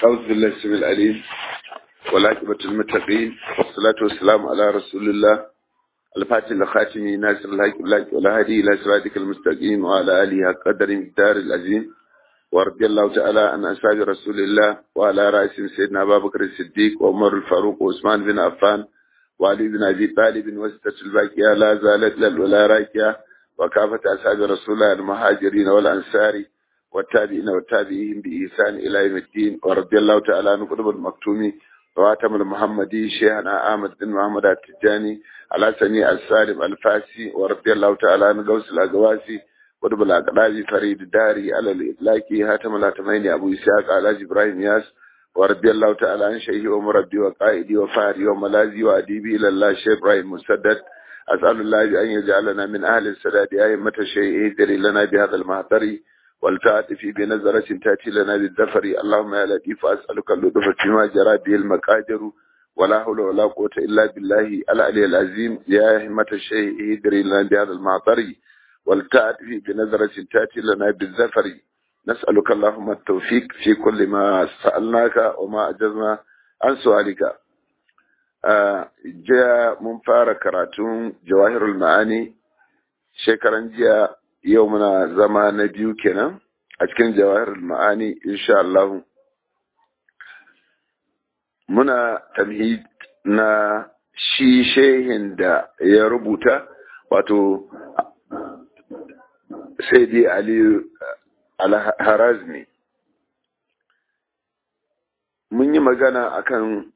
أعوذ بالله السميع العليم والعاقبة المتقين والصلاة والسلام على رسول الله الفاتح الخاتم ناصر الحق بالحق والهادي إلى صراطك المستقيم وعلى آله قدر مقدار العظيم ورضي الله تعالى عن أصحاب رسول الله وعلى رأسهم سيدنا أبا بكر الصديق وعمر الفاروق وعثمان بن عفان وعلي بن أبي طالب وستة الباقية لا زالت للولا راكية وكافة أصحاب رسول الله المهاجرين والأنصار والتابعين والتابعين بإحسان إلى يوم الدين ورضي الله تعالى عن قطب المكتوم واتم المحمدي شيخنا أحمد بن محمد التجاني على سني السالم الفاسي ورضي الله تعالى عن غوث الأقواسي قطب الأقلابي فريد الداري على الإطلاقي هاتم الهاتمين أبو إسحاق على إبراهيم ياس ورضي الله تعالى عن شيخي ومربي وقائدي وفاري وملاذي وأديبي إلى الله شيخ إبراهيم مسدد أسأل الله بأن يجعلنا من أهل السداد أئمة الشيء اهدري لنا بهذا المهدر والتعاطف بنظرة تأتي لنا بالذفر اللهم يا لطيف أسألك اللطف فيما جرى به المقادر ولا حول ولا قوة إلا بالله العلي العظيم يا همة الشيء اهدري لنا بهذا المهدر والتعاطف بنظرة تأتي لنا بالذفر نسألك اللهم التوفيق في كل ما سألناك وما أجزنا عن سؤالك jiya mun fara karatun jawahirul ma'ani shekaran jiya yau muna zama na biyu kenan a cikin jawahirul ma'ani insha Allah muna tamhid na shi shehin da ya rubuta wato sai dai aliyu al-harazmi mun yi magana akan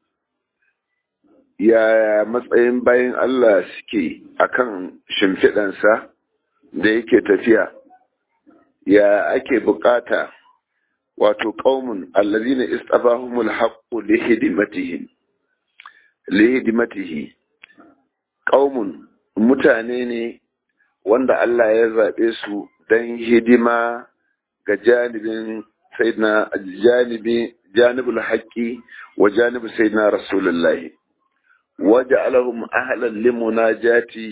yaya matsayin bayan Allah suke akan shimfiɗansa da yake tafiya ya ake bukata wato ƙaumun allazina istafahumul haqqu lihidimatihi lihidimatihi ƙaumun mutane ne wanda Allah ya zaɓe su don hidima ga janibin sayyidina janibi janibul haqqi wa janibi sayyidina rasulullahi وجعلهم أهلا لمناجاته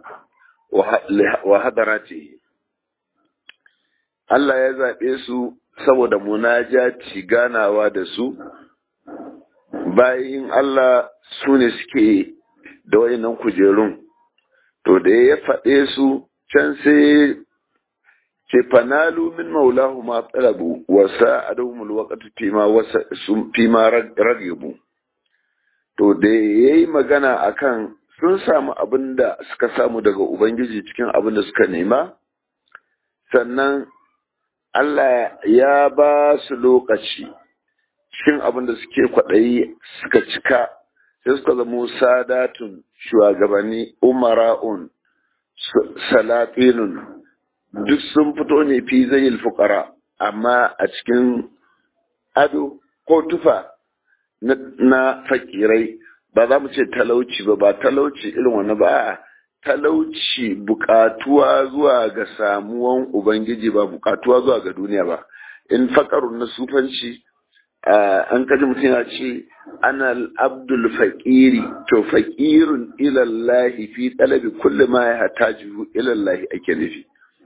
وحضراته Allah ya zaɓe su saboda munajati ganawa da su, bayan Allah su ne suke da wayannan kujerun, to da ya faɗe su can sai ce fanalu min maulahu ma tsalabu wasa adahumul waqtu fima ragibu. to da ya yi magana akan sun samu abin da suka samu daga Ubangiji cikin abin da suka nema, sannan Allah ya ba su lokaci cikin abin da suke kwaɗayi suka cika, sai suka zama sadatun shugabanni umara'un salatinun duk sun fito ne fi zai fukara amma a cikin ado ko tufa na fakirai ba za mu ce talauci ba ba talauci irin wani ba talauci bukatuwa zuwa ga samuwan ubangiji ba bukatuwa zuwa ga duniya ba in fakarun na sufanci an kaji mutum ya ce ana abdul faƙiri to faƙirun ilallahi fi talabi kulli ma ya hatajihu ilallahi ake nufi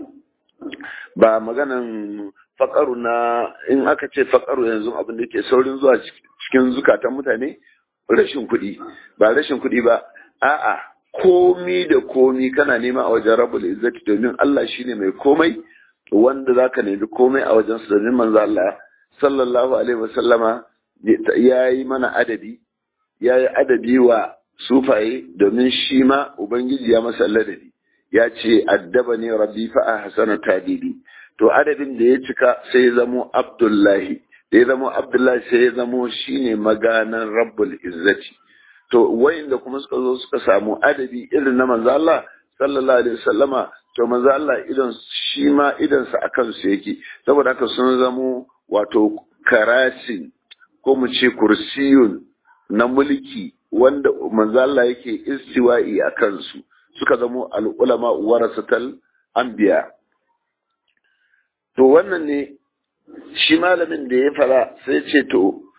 ba maganan faƙaru na in aka ce faƙaru yanzu abin da ke saurin zuwa cikin zukatan mutane rashin kuɗi ba rashin kuɗi ba a'a komi da komi kana nema a wajen rabbul izzati domin Allah shine mai komai wanda zaka nemi komai a wajen su domin manzo Allah sallallahu alaihi wasallama ya yi mana adabi ya yi adabi wa sufaye domin shi ma ubangiji ya masa ladabi ya ce addaba ne rabbi fa ahsana tadidi to adabin da ya cika sai ya zamo abdullahi da ya zamo abdullahi sai ya zamo shine maganan rabbul izzati to wayanda kuma suka zo suka samu adabi irin na manzo Allah sallallahu alaihi wasallama to manzo Allah idan shi ma idan sa akan su yake saboda haka sun zamo wato karasin ko mu ce kursiyun na mulki wanda manzo Allah yake istiwa'i akan su suka zamo al-ulama warasatal anbiya to wannan ne shi malamin da ya fara sai ce to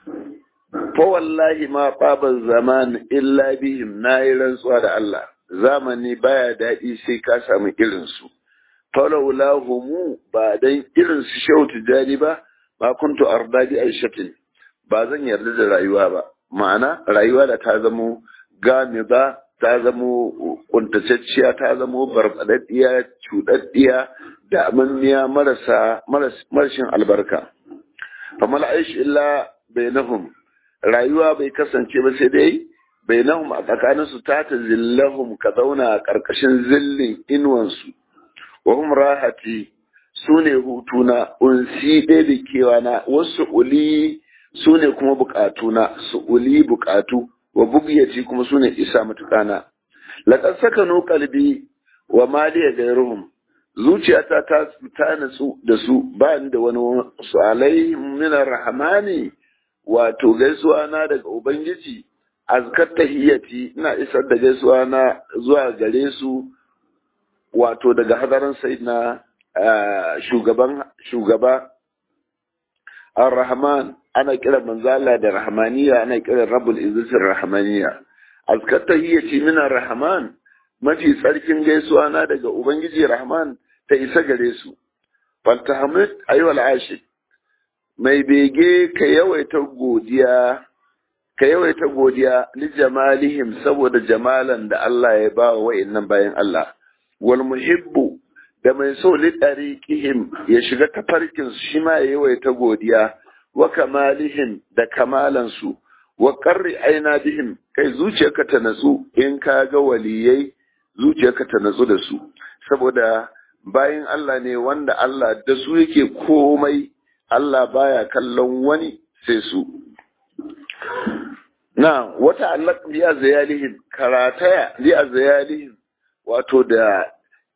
fa wallahi ma baban zaman illa bihim na yi rantsuwa da Allah zamani baya daɗi sai ka samu irinsu falaula humu ba dan irin su shehu tijani ba ma kuntu arda bi aishatin ba zan yarda da rayuwa ba ma'ana rayuwa da ta zamo gamiza ta zamo kuntacacciya ta zamo barbadaddiya cuɗaɗɗiya da amanniya marasa marashin albarka famal aish illa bainahum rayuwa bai kasance ba sai dai bainahum a tsakaninsu ta ta zillahum ka zauna a ƙarƙashin zillin inuwansu wa hum rahati su ne hutuna unsi ɗaya da kewa na wasu uli su ne kuma bukatuna su uli bukatu wa bugiyati kuma su ne isa matukana laƙar saka no kalbi wa maliya gairuhum zuciyata ta ta natsu da su ba ni da wani su alaihim min rahmani wato gaisuwa na daga ubangiji azkar tahiyyati ina isar da gaisuwa na zuwa gare su wato daga hadarin sayyidina shugaban shugaba ar-rahman ana kiran manzo Allah da rahmaniya ana kiran rabbul izzatir rahmaniya azkar tahiyyati min ar-rahman mafi tsarkin gaisuwa na daga ubangiji rahman ta isa gare su faltahamid ayyuhal ashik mai bege ka yawaita godiya ka yawaita godiya li jamalihim saboda jamalan da Allah ya ba wa wa'annan bayan Allah wal muhibbu da mai so li tariqihim ya shiga tafarkin su shi ma ya yawaita godiya wa kamalihim da kamalan su wa qarri aina bihim kai zuciyarka ta natsu in ka ga waliyai zuciyarka ta natsu da su saboda bayan Allah ne wanda Allah da su yake komai Allah baya kallon wani sai su na wata allak biya zayalihim karataya biya zayalihim wato da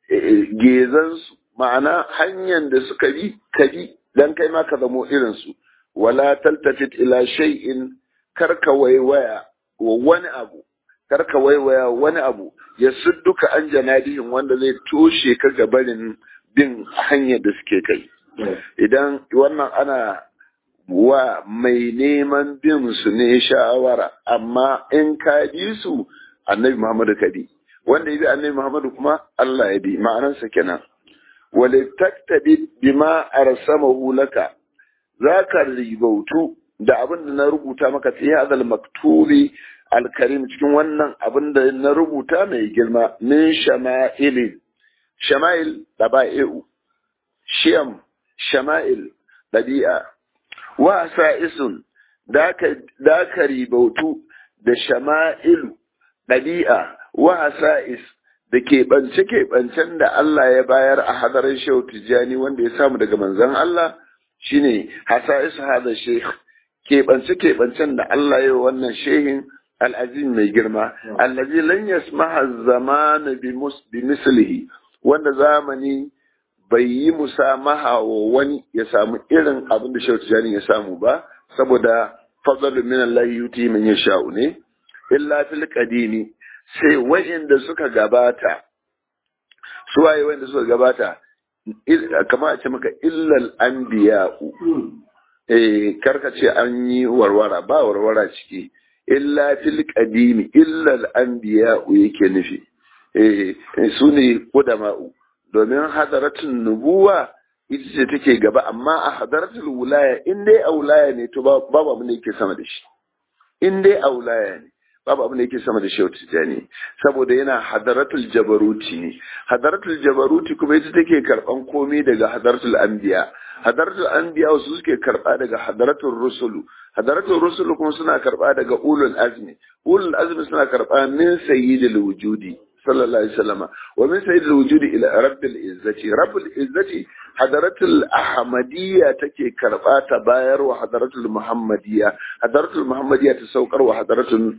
gezansu ma'ana hanyar da suka bi ka bi dan kai ma ka zamo irinsu wala taltafit ila shay'in karka waiwaya wa wani abu karka waiwaya wani abu ya duka an janadihin wanda zai toshe ka gabarin bin hanyar da suke kai idan wannan ana wa mai neman bin su ne shawara amma in ka bi su annabi Muhammadu ka bi wanda ya bi annabi Muhammadu kuma Allah ya bi ma'anarsa kenan wale taktabi bima arsamahu laka zaka ribautu da abin da na rubuta maka fi hadal maktubi alkarim cikin wannan abin da na rubuta mai girma min shama'ilin shama'il daba'i'u shiyam shama'il dabi'a wa sa'isun da ka ribautu da shama'ilu ɗabi'a wa sa'is da keɓance-keɓancen da Allah ya bayar a hadarin shehu tijjani wanda ya samu daga manzan Allah shine hasa'isu hada sheikh keɓance-keɓancen da Allah ya wannan shehin al'azim mai girma allazi lan yasmaha zamana bi mislihi wanda zamani bai yi musamaha wa wani ya samu irin abin da shautu jani ya samu ba saboda fadlun min Allah yuti man yasha'u ne illa fil qadimi sai wa'inda suka gabata su waye wa'inda suka gabata kama a ce maka illal anbiya'u eh karka ce an yi warwara ba warwara ciki illa fil qadimi illal anbiya'u yake nufi eh su ne qudama'u domin hadaratun nubuwa ita ce take gaba amma a hadaratul wulaya in dai a wulaya ne to babu abin da yake sama da shi in dai a wulaya ne babu abin da yake sama da shehu tijjani saboda yana hadaratul jabaruti ne hadaratul jabaruti kuma ita take karban komai daga hadaratul anbiya hadaratul anbiya wasu suke karba daga hadaratul rusulu hadaratul rusulu kuma suna karba daga ulul azmi ulul azmi suna karba min sayyidil wujudi sallallahu alaihi wasallam wa min sayyidil wujudi ila rabbil izzati rabbil izzati hadaratul ahmadiyya take karba ta bayar wa hadaratul muhammadiyya hadaratul muhammadiyya ta saukar wa hadaratul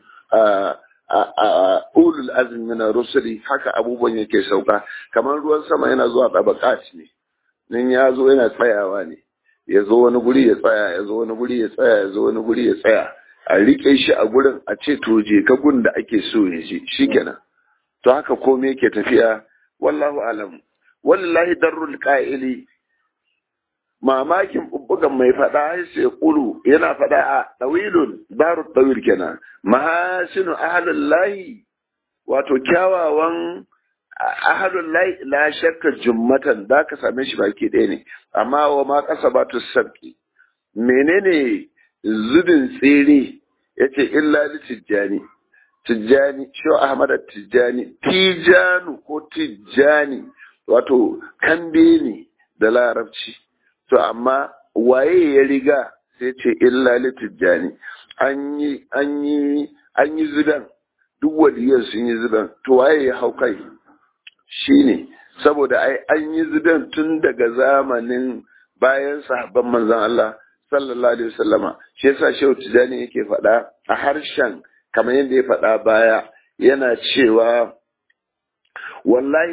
ulul azmi min rusuli haka abubuwan yake sauka kamar ruwan sama yana zuwa tabaqat ne nan ya zo yana tsayawa ne ya zo wani guri ya tsaya ya zo wani guri ya tsaya ya zo wani guri ya tsaya a rike shi a gurin a ce to je ka gun da ake so ya je shikenan to haka komai yake tafiya wallahu alam wallahi darrul qa'ili mamakin bubbugan mai fada sai kulu yana fada a tawilun daru tawil kenan mahasinu ahlullahi wato kyawawan ahalullahi la shakka jummatan da ka same shi baki ɗaya ne amma wa ma kasabatu sabki menene zubin tsere ya ce illa li tijjani tijjani shi ahmad tijjani tijanu ko tijjani wato kambe ne da larabci to amma waye ya riga sai ce illa li tijjani an yi an yi an yi zudan duk waliyan sun yi zudan to waye ya hau kai shine saboda ai an yi zudan tun daga zamanin bayan sahabban manzon Allah sallallahu alaihi wasallama shi yasa shehu tijani yake faɗa a harshen kamar yadda ya faɗa baya yana cewa wallahi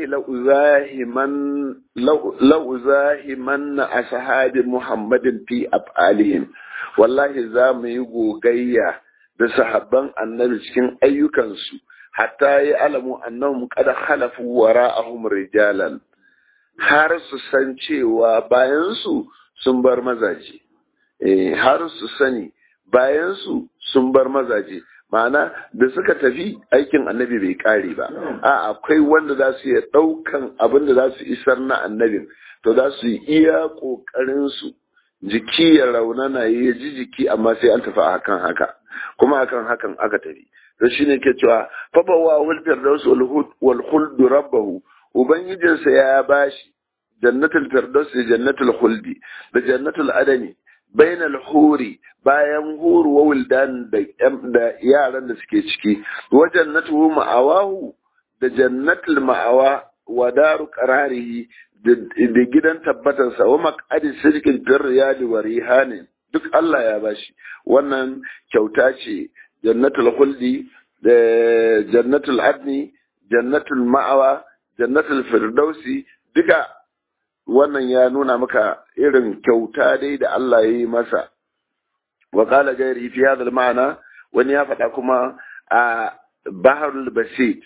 la'uzahiman na ashabi muhammadin fi af'alihim wallahi za mu yi gogayya da sahabban annabi cikin ayyukansu hatta yi alamu annahum qad khalafu wara'ahum rijalan har su san cewa bayan su sun bar mazaje eh har su sani bayan su sun bar mazaje ma'ana da suka tafi aikin annabi bai kare ba a akwai wanda za su iya ɗaukan abin da za su isar na annabin to za su yi iya ƙoƙarin su jiki ya raunana ya ji jiki amma sai an tafi akan haka kuma akan hakan aka tafi to shine ke cewa fa bawa wal firdaus wal khuld rabbahu ubangijinsa ya bashi jannatul firdaus da jannatul khuldi da jannatul adani bainal huri bayan huru wa wildan da yaran da suke ciki wa jannatu ma'awahu da jannatul ma'awa wa daru qararihi da gidan tabbatar sa wa maqadi sirkin bir riyadi wa rihanin duk Allah ya bashi wannan kyauta ce jannatul khuldi da jannatul adni jannatul ma'awa jannatul firdausi duka wannan ya nuna maka irin kyauta dai da Allah ya yi masa wa qala gairi fi hadha ma'ana wani ya faɗa kuma a baharul basit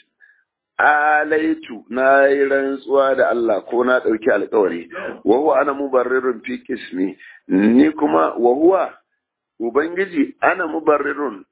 alaitu na yi rantsuwa da Allah ko na ɗauki alkawari wa huwa ana mubarrirun fi kismi ni kuma wa huwa ubangiji ana mubarrirun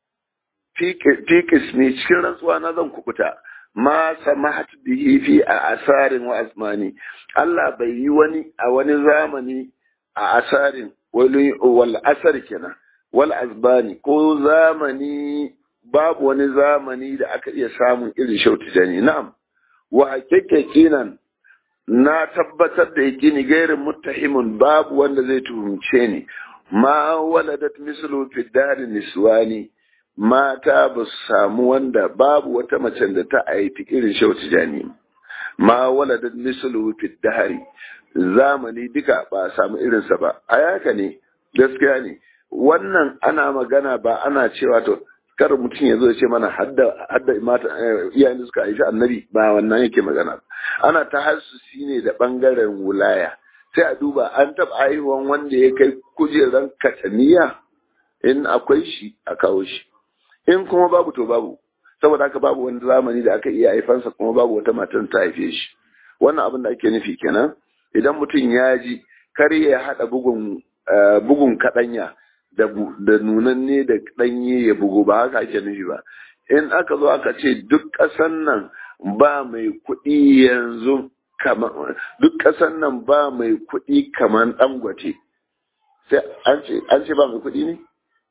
fi kismi cikin rantsuwa na zan kubuta ma samahat bihi fi a asarin wa asmani Allah bai yi wani a wani zamani a asarin wal asar kenan wal azbani ko zamani babu wani zamani da aka iya samun irin shautu jani na'am wa hakikinan na tabbatar da yake ni gairin muttahimun babu wanda zai tuhumce ni ma waladat mislu fi dari niswani mata ba su samu wanda babu wata macen da ta haifi irin shautu jani ma waladat mislu fi dari zamani duka ba samu irinsa ba a yaka ne gaskiya ne wannan ana magana ba ana cewa to kar mutum ya zo ya ce mana hadda hadda mata iyayen da suka haifi annabi ba wannan yake magana ana ta hassusi ne da bangaren wulaya sai a duba an taɓa haihuwan wanda ya kai kujeran kataniya in akwai shi a kawo shi in kuma babu to babu saboda haka babu wani zamani da aka iya haifansa kuma babu wata matan ta haife shi wannan abin da ake nufi kenan idan mutum ya ji kar ya haɗa bugun bugun kaɗanya da nunanne da ɗanye ya bugu ba haka ake nufi ba in aka zo aka ce duk ƙasan nan ba mai kuɗi yanzu duk ƙasan nan ba mai kuɗi kamar ɗangwace sai an ce ba mai kuɗi ne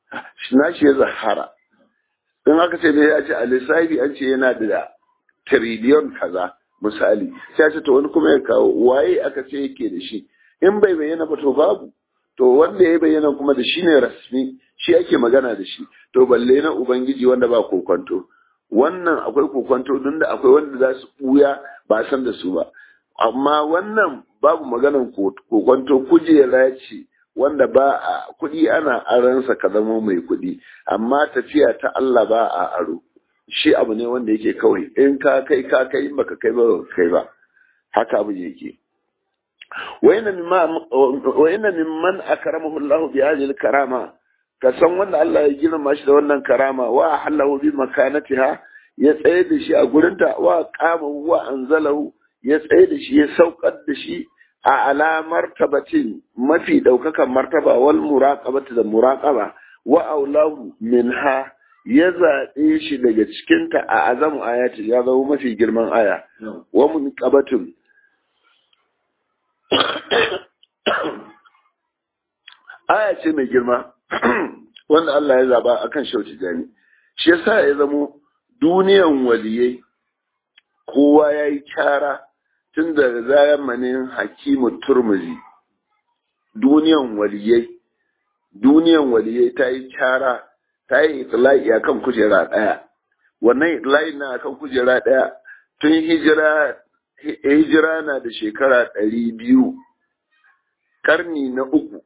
na shi ya zahara in aka ce ne ya ce a lissafi an ce yana da tiriliyon kaza misali sai ce to wani kuma ya kawo waye aka ce yake da shi in bai bayyana ba to babu to wanda ya bayyana kuma da shi ne rasmi shi ake magana da shi to balle na ubangiji wanda ba kokonto wannan akwai kokonto don da akwai wanda za su buya ba san da su ba amma wannan babu maganan kokonto kujera ce wanda ba a kuɗi ana aransa ka zama mai kuɗi amma tafiya ta Allah ba a aro shi abu ne wanda yake kawai in ka kai ka kai in baka kai ba kai ba haka abu yake wa inna mimman akramahu Allah bi hadhihi karama ka san wanda Allah ya girma shi da wannan karama wa halahu bi makanatiha ya tsaye da shi a gurinta wa qama wa anzalahu ya tsaye da shi ya saukar da shi a alamar tabatin mafi daukakan martaba wal muraqabati da muraqaba wa aulahu minha ya zaɓe shi daga cikinta a azamu ayati ya zama mafi girman aya wa munqabatun aya ce mai girma wanda Allah ya zaba akan Shehu Tijani shi yasa ya zamo duniyan waliyai kowa ya yi kyara tun da zamanin hakimu turmuzi duniyan waliyai duniyan waliyai ta yi kyara ta yi itila'i a kan kujera ɗaya wannan itila'i na kan kujera ɗaya tun hijira hijira na da shekara ɗari biyu karni na uku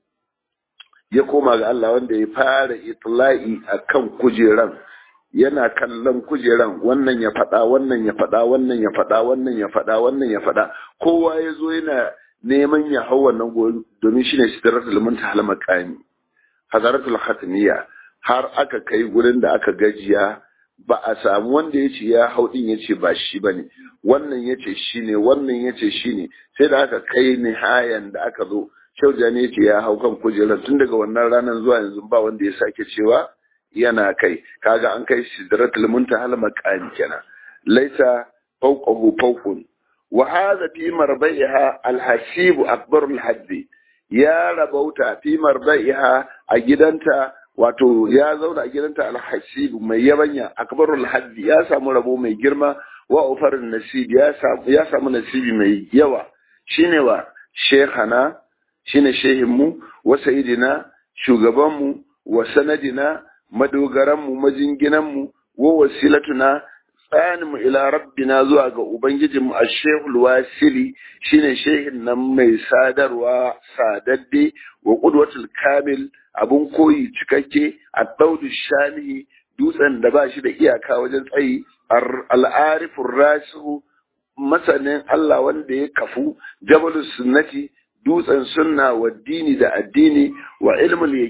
ya koma ga Allah wanda ya fara itila'i a kan kujeran yana kallon kujeran wannan ya faɗa wannan ya faɗa wannan ya faɗa wannan ya faɗa wannan ya faɗa kowa ya zo yana neman ya hau wannan gobe domin shine sidratul muntaha al-maqami hazaratul khatmiya har aka kai gurin da aka gajiya ba a samu wanda ya ce ya hau din ya ce ba shi ba ne wannan ya ce shi ne wannan ya ce shi ne sai da aka kai nihayan da aka zo shauja ne ya ce ya hau kan kujerar tun daga wannan ranar zuwa yanzu ba wanda ya sake cewa yana kai kaga an kai sidratul muntaha al-maqami kenan laisa fawqahu fawqun wa hadha fi marbaiha al-hasib akbar al-hadd ya rabauta fi marbaiha a gidanta wato ya zauna a gidanta al-hasib mai yabanya akbarul hadd ya samu rabo mai girma wa ufarin nasib ya samu ya samu nasibi mai yawa shine wa shekhana shine shehinmu wa sayidina shugabanmu wa sanadina madogaranmu majinginanmu wa wasilatuna tsaninmu ila rabbina zuwa ga ubangijinmu a shehul wasili shine shehin nan mai sadarwa sadadde wa qudwatul kamil abun koyi cikakke a daudu shanihi dutsen da ba shi da iyaka wajen tsayi al'arifur rasihu masanin Allah wanda ya kafu jabalus sunnati dutsen sunna wa dini da addini wa ilmul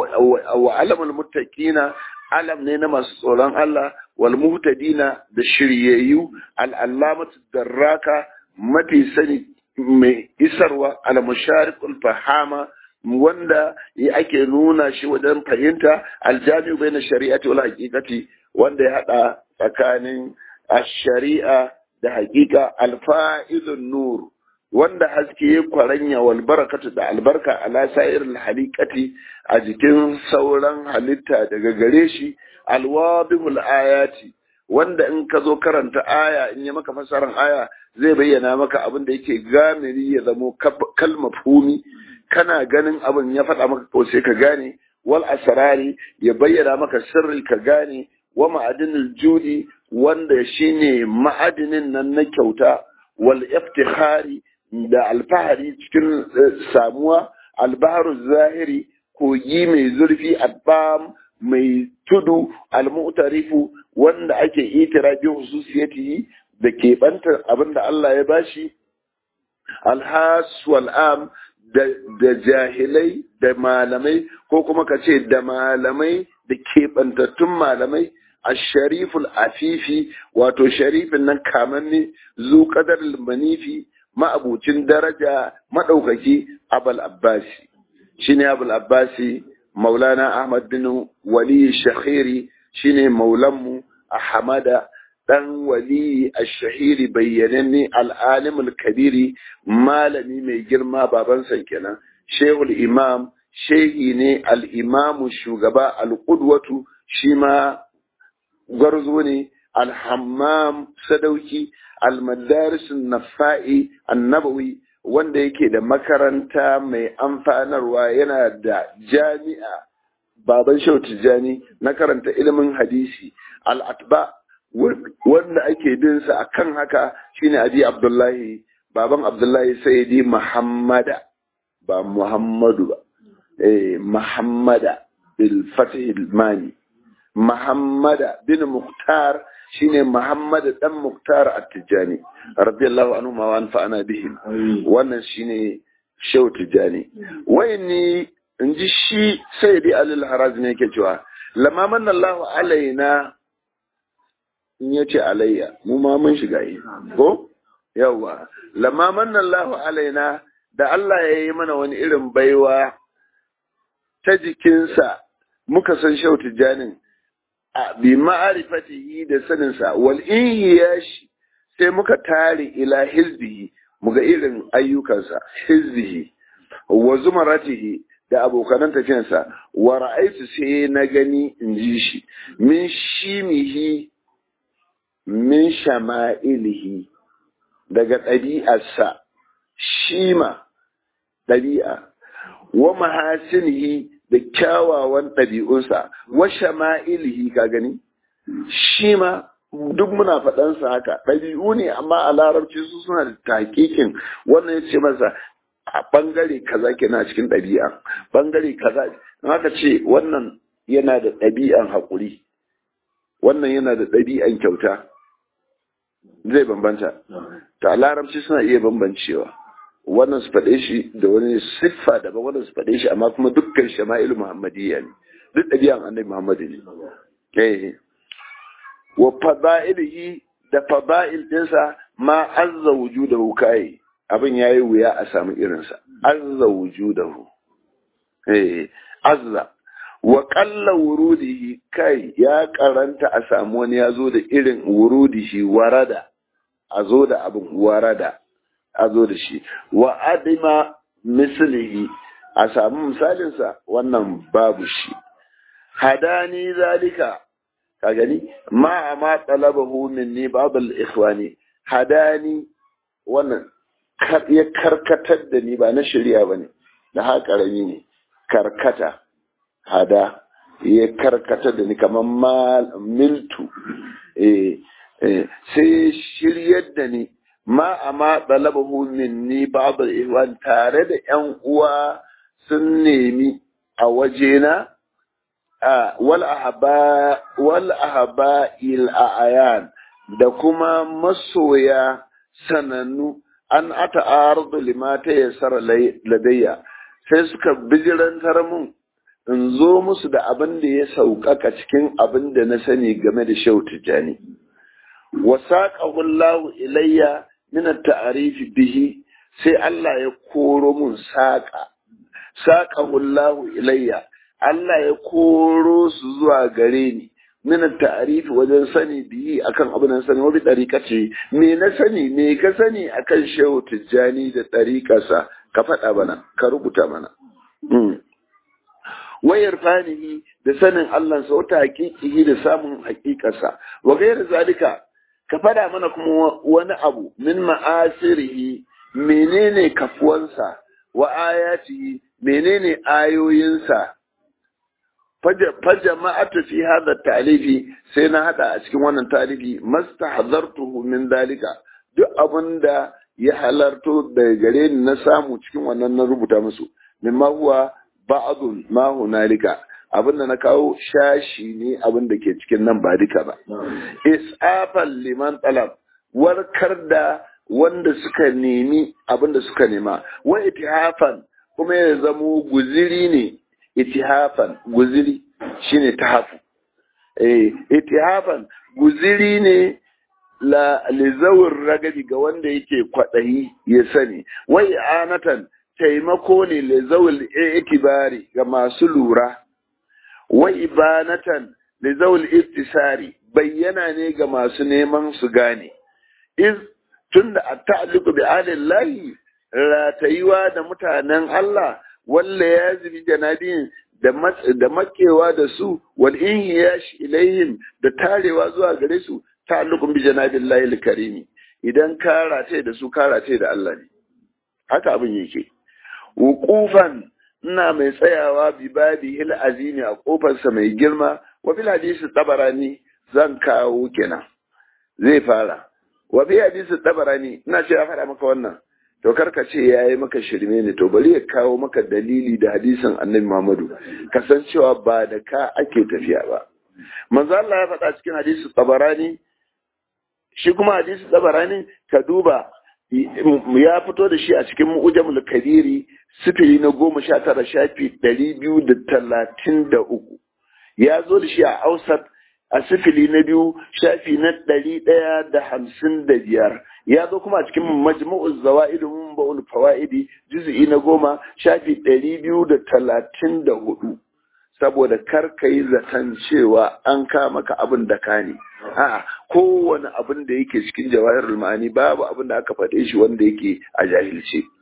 wa alamul muttaqina alam ne na masu tsoron Allah wal muhtadina da shiryayyu al allamatu darraka mafi sani mai isarwa al musharikul fahama wanda ake nuna shi wajen fahimta aljami'u bai na shari'ati wal haqiqati wanda ya hada tsakanin ash-shari'a da haqiqa al-fa'ilun nur wanda haske ya kwaranya wal barakatu da albarka ala sa'iril haliqati a jikin sauran halitta daga gare shi alwadihul ayati wanda in ka zo karanta aya in ya maka fasaran aya zai bayyana maka abin da yake gamiri ya zamo kalma fumi kana ganin abin ya faɗa maka ko sai ka gane wal asrari ya bayyana maka sirri ka gane wa ma'adinul judi wanda shine ma'adinin nan na kyauta wal iftikhari da alfahari cikin samuwa albaharu zahiri kogi mai zurfi albam mai tudu almu'tarifu wanda ake itirafi hususiyati da keɓantar abin da Allah ya bashi alhas wal'am da jahilai da malamai ko kuma ka ce da malamai da keɓantattun malamai ashariful afifi wato sharifin nan kamanni zu kadar manifi ma'abucin daraja maɗaukaki abul abbasi shine abul abbasi maulana ahmad bin wali shakhiri shine maulanmu ahmada dan wali ash-shahiri bayyananne al-alim kabiri malami mai girma babansa kenan shehul imam shehi ne al-imamu shugaba al-qudwatu shi ma gwarzo ne alhammam sadauki almadarisun nafa'i annabawi wanda yake da makaranta mai amfanarwa yana da jami'a baban shau tijjani na karanta ilimin hadisi al'atba wanda ake binsa a kan haka shine abi abdullahi baban abdullahi sayyidi muhammada ba muhammadu ba eh muhammada bil fatih mani Muhammada bin Muktar shine Muhammad dan Muktar At-Tijani radiyallahu anhu ma wa anfa'ana bihim wannan shine Shehu Tijani wayni inji shi Sayyidi Ali al-Harazmi yake cewa lamma manna Allahu alaina in yace alayya mu ma mun shiga yi ko yawa lamma manna Allahu alaina da Allah ya yi mana wani irin baiwa ta jikinsa muka san Shehu Tijanin bi ma'arifatihi da saninsa wal inhiyashi sai muka tare ila hizbihi muga irin ayyukansa hizbihi wa zumaratihi da abokanan tafiyansa wa ra'aitu sai na gani in ji shi min shimihi min shama'ilihi daga ɗabi'arsa shima ɗabi'a wa mahasinihi da kyawawan ɗabi'unsa wa shama'ilihi ka gani shi ma duk muna faɗansa haka ɗabi'u ne amma a larabci su suna da takikin wannan ya ce masa a ɓangare kaza kenan cikin ɗabi'a ɓangare kaza in haka ce wannan yana da ɗabi'an haƙuri wannan yana da ɗabi'an kyauta zai bambanta ta a larabci suna iya bambancewa wannan su faɗe shi da wani siffa daban wannan su faɗe shi amma kuma dukkan shama'il muhammadiyya ne duk ɗabi'an annabi muhammadu ne wa fada'ilihi da fada'il ɗinsa ma azza wujudahu kai abin yayi wuya a samu irinsa azza wujudahu eh azza wa qalla wurudihi kai ya karanta a samu wani ya zo da irin wurudihi warada a zo da abin warada a zo da shi wa adima mislihi a samu misalinsa wannan babu shi hadani zalika ka gani ma ma talabahu minni ba'd al-ikhwani hadani wannan ya karkatar da ni ba na shari'a bane da haka karami ne karkata hada ya karkatar da ni kamar miltu eh sai shiryar da ni ma amma talabahu minni ba'd al-ikhwan tare da yan uwa sun nemi a wajena wal ahaba il a'yan da kuma masoya sanannu an ata ardu lima ta yassara ladayya sai suka bijirantar mun in zo musu da abin da ya sauƙaƙa cikin abin da na sani game da shau tijjani wa saqahu Allah ilayya min at-ta'rif bihi sai Allah ya koro mun saƙa saqahu Allah ilayya Allah ya koro su zuwa gare ni min ta'arifi wajen sani biyi akan abin da sani wani ɗariƙa ce me na sani me ka sani akan shehu tijjani da ɗariƙarsa ka faɗa mana ka rubuta mana wayar fanihi da sanin Allah sa wata haƙiƙihi da samun haƙiƙarsa wa gairar zalika ka faɗa mana kuma wani abu min ma'asirihi menene kafuwansa wa ayatihi menene ayoyinsa fajama'atu fi hada talifi sai na hada a cikin wannan talifi mastahdartuhu min dalika duk abinda ya halarto daga gare ni na samu cikin wannan na rubuta musu mimma huwa ba'dun ma hunalika abinda na kawo shashi ne abinda ke cikin nan ba duka ba isafan liman talab warkar da wanda suka nemi abinda suka nema wa itihafan kuma ya zamo guziri ne itihafan guziri shine tahafu eh itihafan guziri ne la lizawur ragabi ga wanda yake kwadayi ya sani wai anatan taimako ne lizawul itibari ga masu lura wai ibanatan lizawul ittisari bayyana ne ga masu neman su gane iz tunda at-ta'alluqu bi alillahi ratayuwa da mutanen Allah walla ya zubi janabin da makewa da su wal inhiyash ilaihim da tarewa zuwa gare su ta'alluqun bi janabillahi al-karimi idan ka rataye da su ka rataye da Allah ne haka abin yake wuqufan ina mai tsayawa bi babi hil azimi a kofarsa mai girma wa bil hadisi tabarani zan kawo kenan zai fara wa bi hadisi tabarani ina ce ya faɗa maka wannan to karka ce ya yi maka shirme ne to bari ya kawo maka dalili da hadisin annabi Muhammadu kasancewa ba da ka ake tafiya ba manzo Allah ya faɗa cikin hadisi tabarani shi kuma hadisi tabarani ka duba ya fito da shi a cikin mu'jamul kabiri sifili na goma sha tara shafi ɗari biyu da talatin da uku ya zo da shi a ausat a sifili na biyu shafi na ɗari ɗaya da hamsin da biyar ya zo kuma a cikin majmu'uz zawa'id mun ba'ul fawaidi juz'i na goma shafi ɗari biyu da talatin da hudu saboda kar ka yi zaton cewa an kama ka abin da ka ne a'a kowane abin da yake cikin jawahirul ma'ani babu abin da aka faɗe shi wanda yake a jahilce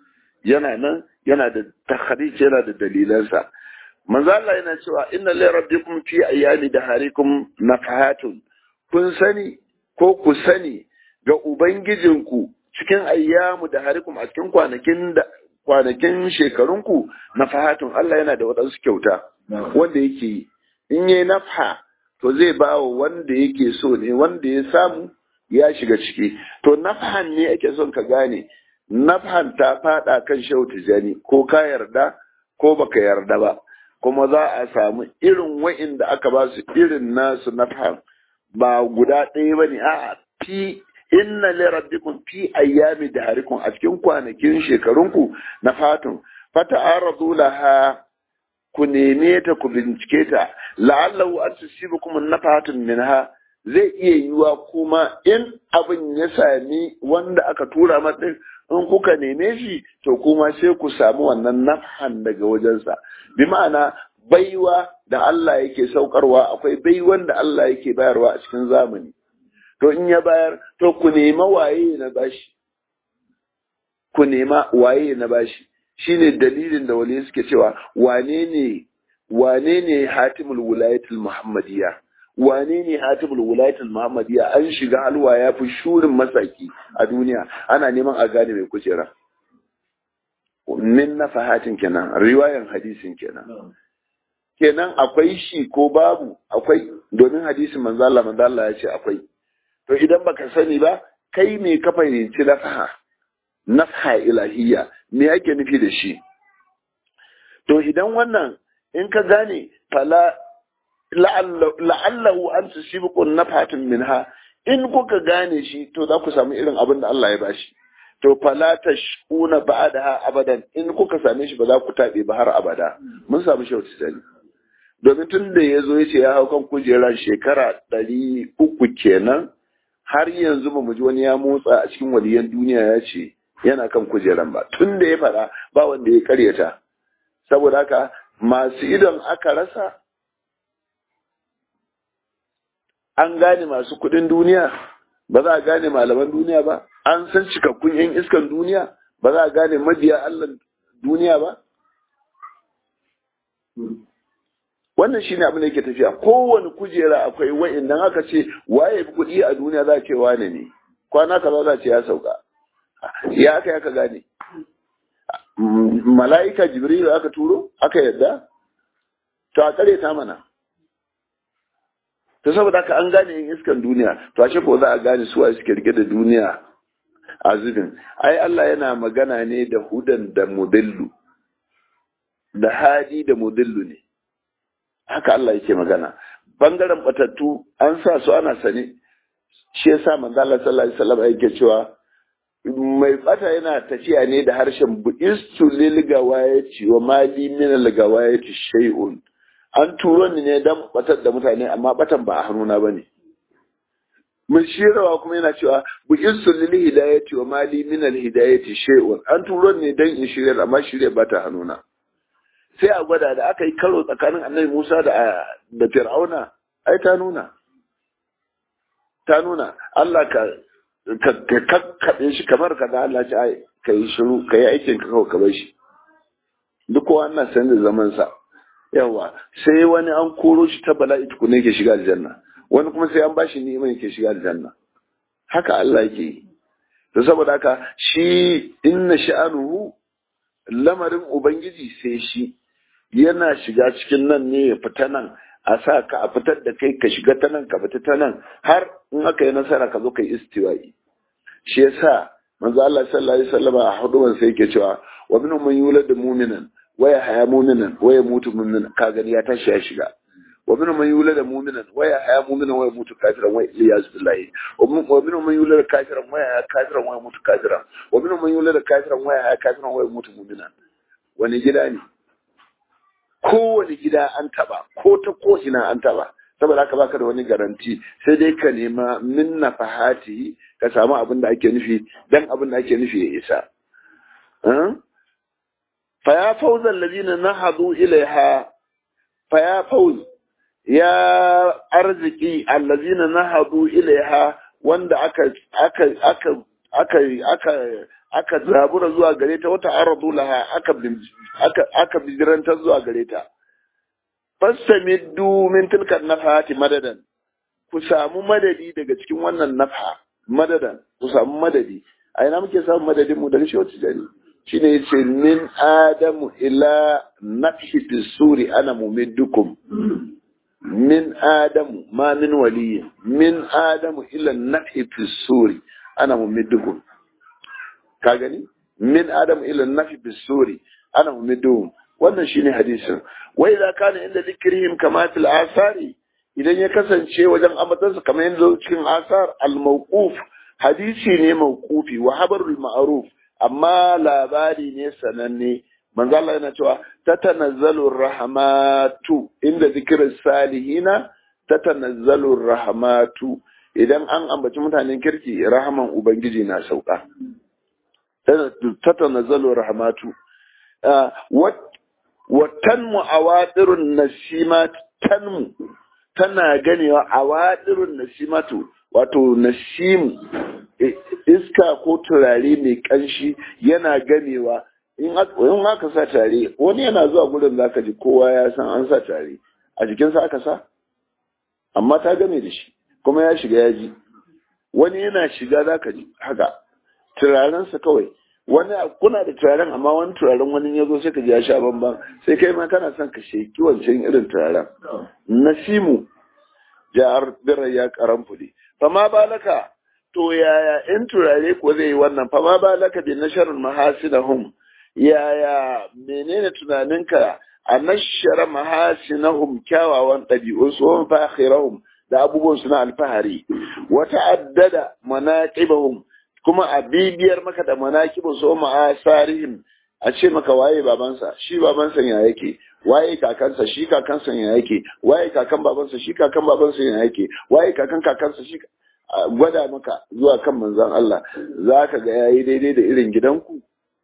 yana nan yana da takhrij yana da dalilansa manzo Allah yana cewa inna li rabbikum fi ayami daharikum nafahatun kun sani ko ku sani ga ubangijinku cikin ayyamu daharikum a cikin kwanakin da kwanakin shekarunku nafahatun Allah yana da waɗansu kyauta wanda yake yi in yayi nafha to zai ba wa wanda yake so ne wanda ya samu ya shiga ciki to nafhan ne ake son ka gane nafhan ta fada kan shehu tijani ko ka yarda ko baka yarda ba kuma za a samu irin wa'inda aka ba su irin nasu nafhan ba guda ɗaya ba ne a fi inna li rabbikum fi ayyami daharikum a cikin kwanakin shekarunku na fatun fata'aradu laha ku neme ta ku bincike ta la'allahu an tusibukum nafatun minha zai iya yiwa kuma in abin ya sami wanda aka tura mata in kuka neme shi to kuma sai ku samu wannan nafhan daga wajensa bi ma'ana baiwa da Allah yake saukarwa akwai baiwan da Allah yake bayarwa a cikin zamani to in ya bayar to ku nema waye na bashi ku nema waye na bashi shine dalilin da wali suke cewa wane ne wane ne hatimul wilayatul muhammadiyya wane ne hatimul wilayatul muhammadiyya an shiga halwa ya fi shurin masaki a duniya ana neman a gane mai kujera min nafahatin kenan riwayan hadisin kenan kenan akwai shi ko babu akwai domin hadisin manzo Allah manzo Allah ya ce akwai to idan baka sani ba kai me ka fahimci nafaha nafha ilahiyya me yake nufi da shi to idan wannan in ka gane fala la'allahu an tusibukum nafatun minha in kuka gane shi to za ku samu irin abin da Allah ya bashi to fala tashkuna ba'daha abadan in kuka same shi ba za ku tabe ba har abada mun samu shi wata domin tun da ya zo ya ce ya hau kan kujerar shekara ɗari uku kenan har yanzu ba mu ji wani ya motsa a cikin waliyan duniya ya ce yana kan kujeran ba tun da ya faɗa ba wanda ya karyata saboda haka masu idon aka rasa an gane masu kuɗin duniya ba za a gane malaman duniya ba an san cikakkun yan iskan duniya ba za a gane mabiya allah duniya ba wannan shi ne abin da yake tafiya kowane kujera akwai wa'in nan aka ce waye kuɗi a duniya za a ce wane ne kwana kaza za a ce ya sauka ya aka aka gane mala'ika jibril aka turo aka yadda to a kare ta mana to saboda haka an gane yin iskan duniya to a ko za a gane suwa suke rike da duniya a zubin ai Allah yana magana ne da hudan da mudillu da hadi da mudillu ne haka Allah yake magana bangaren batattu an sa su ana sane shi yasa manzo Allah sallallahu alaihi wasallam yake cewa mai bata yana tafiya ne da harshen bu'istu lil gawayati wa mali min al gawayati shay'un an turo ni ne dan batar da mutane amma batan ba a hannuna bane mun shirawa kuma yana cewa bu'istu lil hidayati wa mali min al hidayati shay'un an turo ni dan in shirya amma shirya ba ta hannuna sai a gwada da aka yi karo tsakanin annabi Musa da da Fir'auna ai ta nuna ta nuna Allah ka ka kakkaɓe shi kamar ka da Allah ci ai ka yi shiru ka yi aikin ka kawai ka bar shi duk wannan san da zaman sa yawa sai wani an koro shi ta bala'i tukune ke shiga aljanna wani kuma sai an bashi ni'ima yake shiga aljanna haka Allah yake yi to saboda haka shi inna sha'anuhu lamarin ubangiji sai shi yana shiga cikin nan ne ya fita nan a sa ka a fitar da kai ka shiga ta nan ka fita ta nan har in aka yi nasara ka zo ka yi istiwa'i shi yasa manzo Allah sallallahu alaihi wasallam a huduban sai yake cewa wa minhum man yulad mu'minan wa yahya mu'minan wa yamutu mu'minan ka gani ya tashi ya shiga wa minhum man yulad mu'minan wa yahya mu'minan wa yamutu kafiran wa iyaz billahi wa minhum man yulad kafiran wa yahya kafiran wa yamutu kafiran wa minhum man yulad kafiran wa yahya kafiran wa yamutu mu'minan wani gida ne kowane gida an taba ko ta ko ina an taba saboda haka baka da wani garanti sai dai ka nema min nafahati ka samu abin da ake nufi dan abin da ake nufi ya isa fa ya fawza allazina nahadu ilaiha fa ya fawz ya arziki allazina nahadu ilaiha wanda aka aka aka aka aka aka zabura zuwa gare ta wata aradu laha aka aka aka bijirantar zuwa gare ta fastamiddu min tilka nafhati madadan ku samu madadi daga cikin wannan nafha madadan ku samu madadi a ina muke samun madadin mu daga shi wata jari shine yace min adamu ila nafhi suri ana mumiddukum min adamu ma min waliyi min adamu ila nafhi suri ana mumiddukum ka gani min adamu ila nafhi suri ana mumiddukum wannan shine hadisin wa idza kana inda dhikrihim kama fil asari idan ya kasance wajen ambatansa kamar yanzu cikin asar al mawquf hadisi ne mawqufi wa habarul ma'ruf amma labari ne sananne manzo Allah yana cewa tatanazzalu rahmatu inda zikirin salihina tatanazzalu rahmatu idan an ambaci mutanen kirki rahaman ubangiji na sauka tatanazzalu rahmatu wa tanmu awadirun nasimat tanmu tana ganewa awadirun nasimatu wato nasimu iska ko turare mai kanshi yana ganewa in aka sa tare wani yana zuwa gurin zaka ji kowa ya san an sa tare a jikinsa aka sa amma ta game da shi kuma ya shiga ya ji wani yana shiga zaka ji haka turarensa kawai wani kuna da turaren amma wani turaren wani ya zo sai ka ji ya sha bamban sai kai ma kana son ka sheki wancan irin turaren nasimu ja'ar birar ya karan fuli fama balaka to yaya in turare ko zai yi wannan fama balaka bi nasharul mahasinahum yaya menene tunaninka a nashara mahasinahum kyawawan ɗabi'un su wa fakhirahum da abubuwan su na alfahari wa ta'addada manaqibahum kuma a bibiyar maka da manaqibun su ma'asarihim a ce maka waye babansa shi babansa ya yake waye kakansa shi kakansa ya yake waye kakan babansa shi kakan babansa ya yake waye kakan kakansa shi gwada maka zuwa kan manzon Allah za ka ga yayi daidai da irin gidanku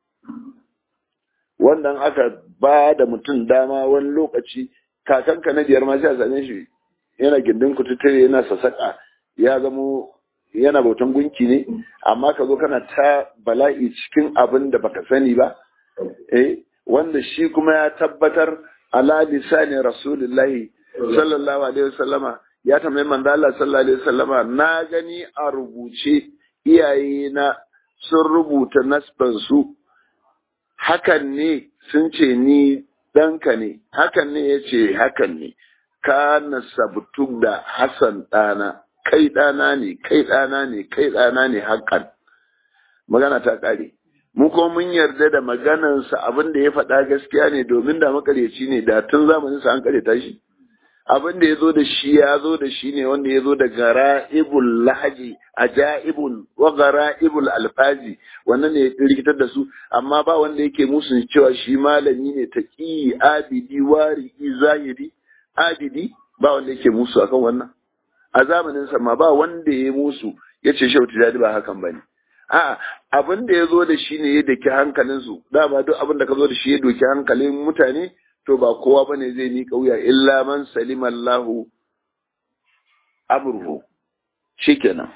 wannan aka ba da mutum dama wani lokaci kakanka na biyar ma sai a same shi yana gindin kututture yana sassaƙa ya zamo yana bautan gunki ne amma ka zo kana ta bala'i cikin abin da baka sani ba eh wanda shi kuma ya tabbatar ala lisani rasulullahi sallallahu alaihi wasallama ya tambayi manzo Allah sallallahu alaihi wasallama na gani a rubuce iyaye na sun rubuta nasban su hakan ne sun ce ni ɗanka ne hakan ne ya ce hakan ne ka nasabtu da Hassan ɗana kai ɗana ne kai ɗana ne kai ɗana ne hakan magana ta ƙare mu ko mun yarda da maganansa abin da ya faɗa gaskiya ne domin da makaryaci ne da tun zamanin sa an karyata shi abin da ya zo da shi ya zo da shi ne wanda ya zo da gara'ibul lahaji ajaibul wa gara'ibul alfazi wannan ne ya rikitar da su amma ba wanda yake musu cewa shi malami ne taqi abidi wari zahiri abidi ba wanda yake musu akan wannan a zamanin sa ma ba wanda ya musu yace shauti dadi ba hakan bane a'a abin da ya zo da shi ne ya daki hankalinsu dama duk abin da ka zo da shi ya doki hankalin mutane to ba kowa bane zai miƙa wuya illa man salima Allahu amruhu shikenan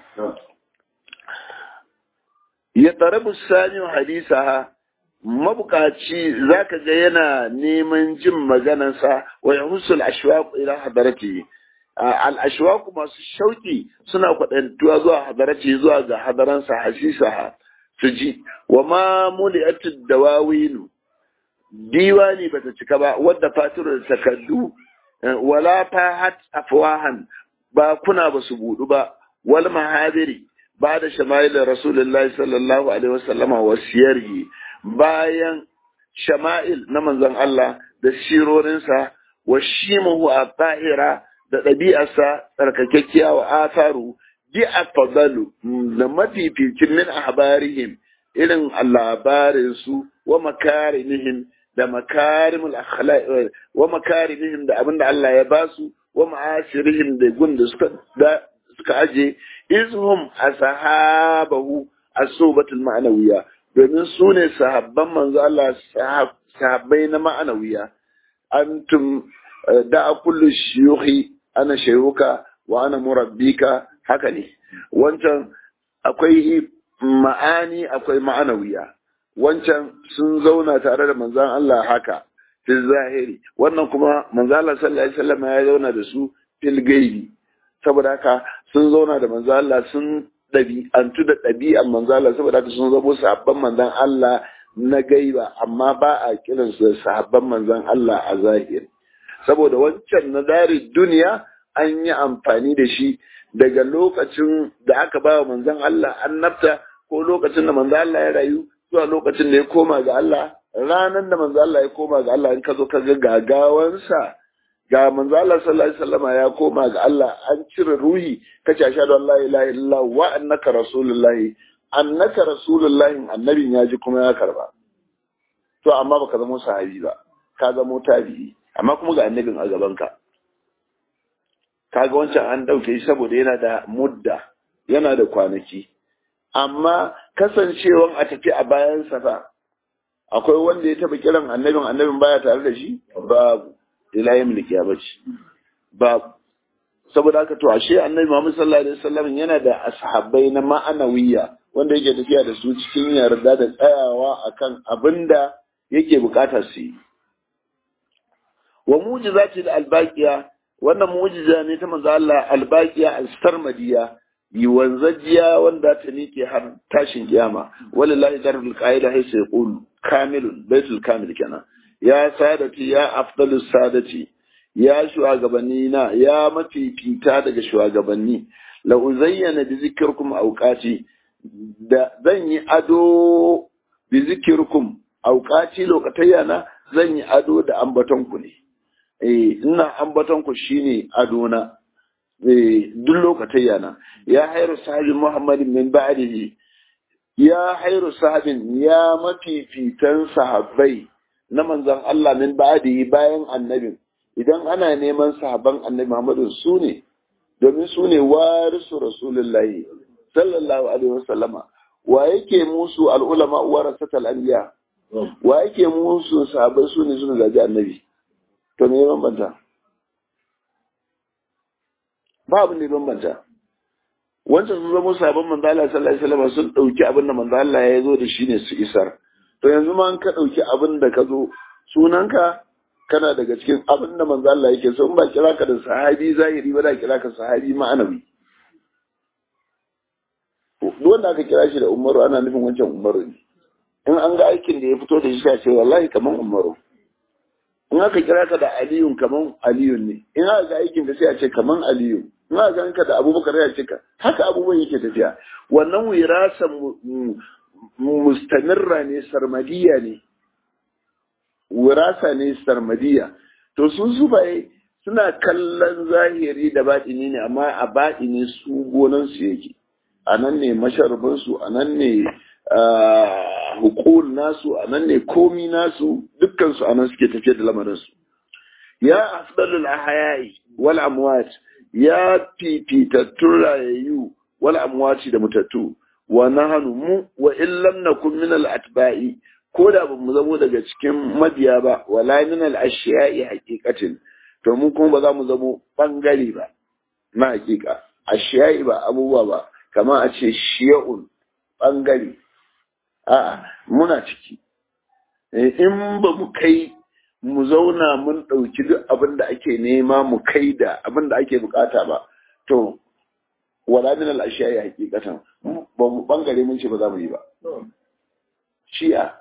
ya tarabu sani hadisaha mabukaci zaka ga yana neman jin maganarsa wa yahusul ashwaq ila hadarati al ashwaq masu shauki suna kwadantuwa zuwa hadarati zuwa ga hadaransa hasisaha su ji wa ma muli'atud dawawinu diwani bata cika ba wadda fatirar takardu wala fahat afwahan ba kuna ba su budu ba wal mahadiri ba da shama'il rasulullahi sallallahu alaihi wasallama wa siyarhi bayan shama'il na manzon Allah da sirorinsa wa shimuhu a tahira da ɗabi'arsa tsarkakekkiya wa atharu bi afdalu da mafificin min ahbarihim irin labarin su wa makarimihim da makarimul akhlaq wa makarimihim da abinda Allah ya basu wa ma'asirihim da gun da suka da suka aje izhum ashabahu as-subatul ma'nawiyya domin su ne sahabban manzo Allah sahabbai na ma'anawiya antum da kullu shuyukhi ana shayuka wa ana murabbika haka ne wancan akwai ma'ani akwai ma'anawiya wancan sun zauna tare da manzon Allah haka fil zahiri wannan kuma manzon Allah sallallahu alaihi wasallam ya zauna da su fil gaibi saboda haka sun zauna da manzon Allah sun ɗabi'antu da ɗabi'an manzon Allah saboda haka sun zabo sahabban manzon Allah na gaiba amma ba a kiransu da sahabban manzon Allah a zahiri saboda wancan na dari duniya an yi amfani da shi daga lokacin da aka ba wa manzon Allah annabta ko lokacin da manzon Allah ya rayu zuwa lokacin da ya koma ga Allah ranar da manzon Allah ya koma ga Allah in ka zo ka ga gagawansa ga manzon Allah sallallahu alaihi wasallam ya koma ga Allah an cire ruhi kace ashhadu an la ilaha illallah wa annaka rasulullahi annaka rasulullahi annabin ya ji kuma ya karba to amma baka zama sahabi ba ka zama tabi'i amma kuma ga annabin a gaban ka kaga wancan an dauke shi saboda yana da mudda yana da kwanaki amma kasancewan a tafi a bayan fa akwai wanda ya taba kiran annabin annabin baya tare da shi babu ila yin bace babu saboda haka to ashe annabi Muhammad sallallahu alaihi wasallam yana da ashabai na ma'anawiya wanda yake tafiya da su cikin yarda da tsayawa akan abinda yake bukata su yi wa mujizati da albaqiya wannan mujiza ne ta manzo Allah albaqiya al-sarmadiya yi wanzajiya wanda ta nike har tashin kiyama wallahi darul qaida hay sai yaqul kamilun baitul kamil kenan ya sadati ya afdalus sadati ya shugabanni na ya mafifita daga shugabanni la uzayyana bi zikirkum auqati da zan yi ado bi zikirkum auqati lokatayya na zan yi ado da ambaton ku ne eh ina ambaton ku shine ado na eh duk lokatayya na ya hayru sahabi muhammadin min ba'dihi ya hayru sahabin ya mafifitan sahabbai na manzon Allah min ba'dihi bayan annabin idan ana neman sahaban annabi Muhammadu su ne domin su ne warisu rasulullahi sallallahu alaihi wasallama wa yake musu al'ulama warasatal anbiya wa yake musu sahabai su ne suna zaji annabi to me bambanta ba abin da bambanta wancan sun zama sahabban manzo Allah sallallahu alaihi wasallama sun dauki abin da manzo Allah ya zo da shi ne su isar to yanzu ma an ka dauki abin da ka zo sunanka kana daga cikin abin da manzo Allah yake so in ba kira ka da sahabi zahiri ba da kira ka sahabi ma'anawi duk wanda aka kira shi da Umaru ana nufin wancan Umaru ne in an ga aikin da ya fito da shi sai ce wallahi kaman Umaru in aka kira ka da Aliyu kaman Aliyu ne in aka ga aikin da sai a ce kaman Aliyu in aka ga ka da Abubakar ya ce ka haka abubuwan yake tafiya wannan wirasan mustamirra ne sarmadiya ne wirasa ne sarmadiya to sun sufaye suna kallon zahiri da baɗini ne amma a baɗini su gonansu yake a nan ne masharabinsu a nan ne hukul nasu a nan ne komi nasu dukkansu a nan suke tafiye da lamarinsu ya afdalul ahya'i wal amwat ya fifitattun rayayyu wal amwati da mutattu wa nahnu mu wa illam nakun min al atba'i ko da ba mu zamo daga cikin mabiya ba wala min al ashiya'i haqiqatin to mu kuma ba za mu zamo bangare ba na haqiqa ashiya'i ba abubuwa ba kamar a ce shiya'un bangare a muna ciki in ba mu kai mu zauna mun ɗauki duk abin da ake nema mu kai da abin da ake bukata ba to wala min al ashiya'i haqiqatan ba mu bangare mun ce ba za mu yi ba shi'a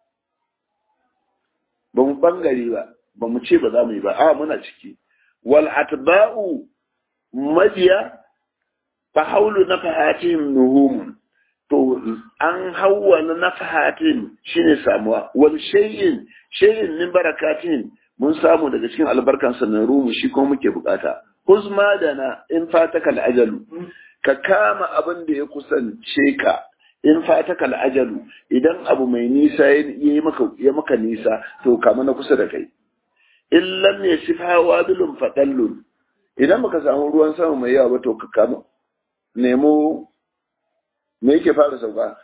ba mu bangare ba ba mu ce ba za mu yi ba a muna ciki wal atba'u mabiya fa haulu nafahatihim nuhum to an hawwala nafahatin shine samuwa wal shay'in shay'in min barakatin mun samu daga cikin albarkan sa na rumu shi kuma muke bukata huzma dana in fataka al ajalu ka kama abin da ya kusance ka in fataka ajalu idan abu mai nisa ya maka ya maka nisa to kama na kusa da kai in lam yasifha wadulun fadallun idan baka samu ruwan sama mai yawa ba to ka kama nemo me yake fara sauka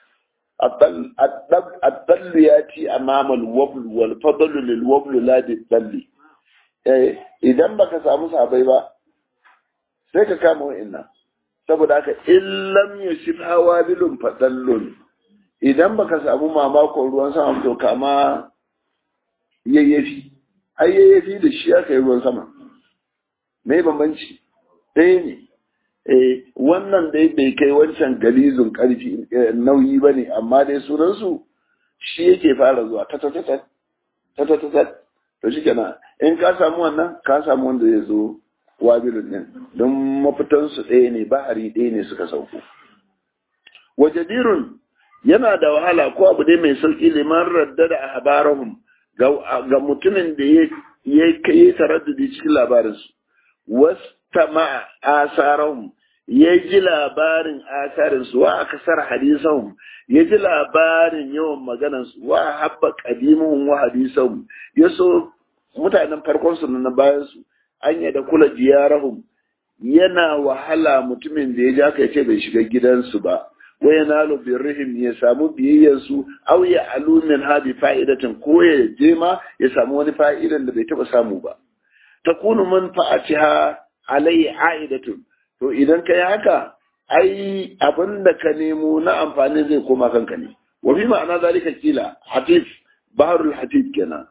الضل ياتي امام الوبل والفضل للوبل لا للضل idan baka samu sabai ba sai ka kama wa'annan saboda haka illam yusif hawabilun fadallun idan baka samu mamakon ruwan sama to kama yayyafi ai yayyafi da shi aka yi ruwan sama me bambanci ɗaya ne eh wannan dai bai kai wancan galizun karfi nauyi ba ne amma dai sunansu shi yake fara zuwa ta ta ta ta ta ta ta to shi kenan in ka samu wannan ka samu wanda zai zo wabilun din don mafitansu ɗaya ne bahari ɗaya ne suka sauko wajadirun yana da wahala ko abu dai mai sauki liman radda da ahbarahum ga mutumin da ya kai taraddudi cikin labarinsu wastama asarahum ya ji labarin asarinsu wa akasar hadisahum ya ji labarin yawan maganansu wa habba qadimuhum wa hadisahum ya so mutanen farkon su na bayan su an da kula diyarahum yana wahala mutumin da ya ja ka ce bai shiga gidansu ba wa yanalu birrihim ya samu biyayyar su aw ya alumin hadi fa'idatin ko ya je ma ya samu wani fa'idan da bai taba samu ba takunu manfa'atiha alai a'idatun to idan kai haka ai abin da ka nemo na amfani zai koma kanka ne wa fi ma'ana zalika kila hatif baharul hatif kenan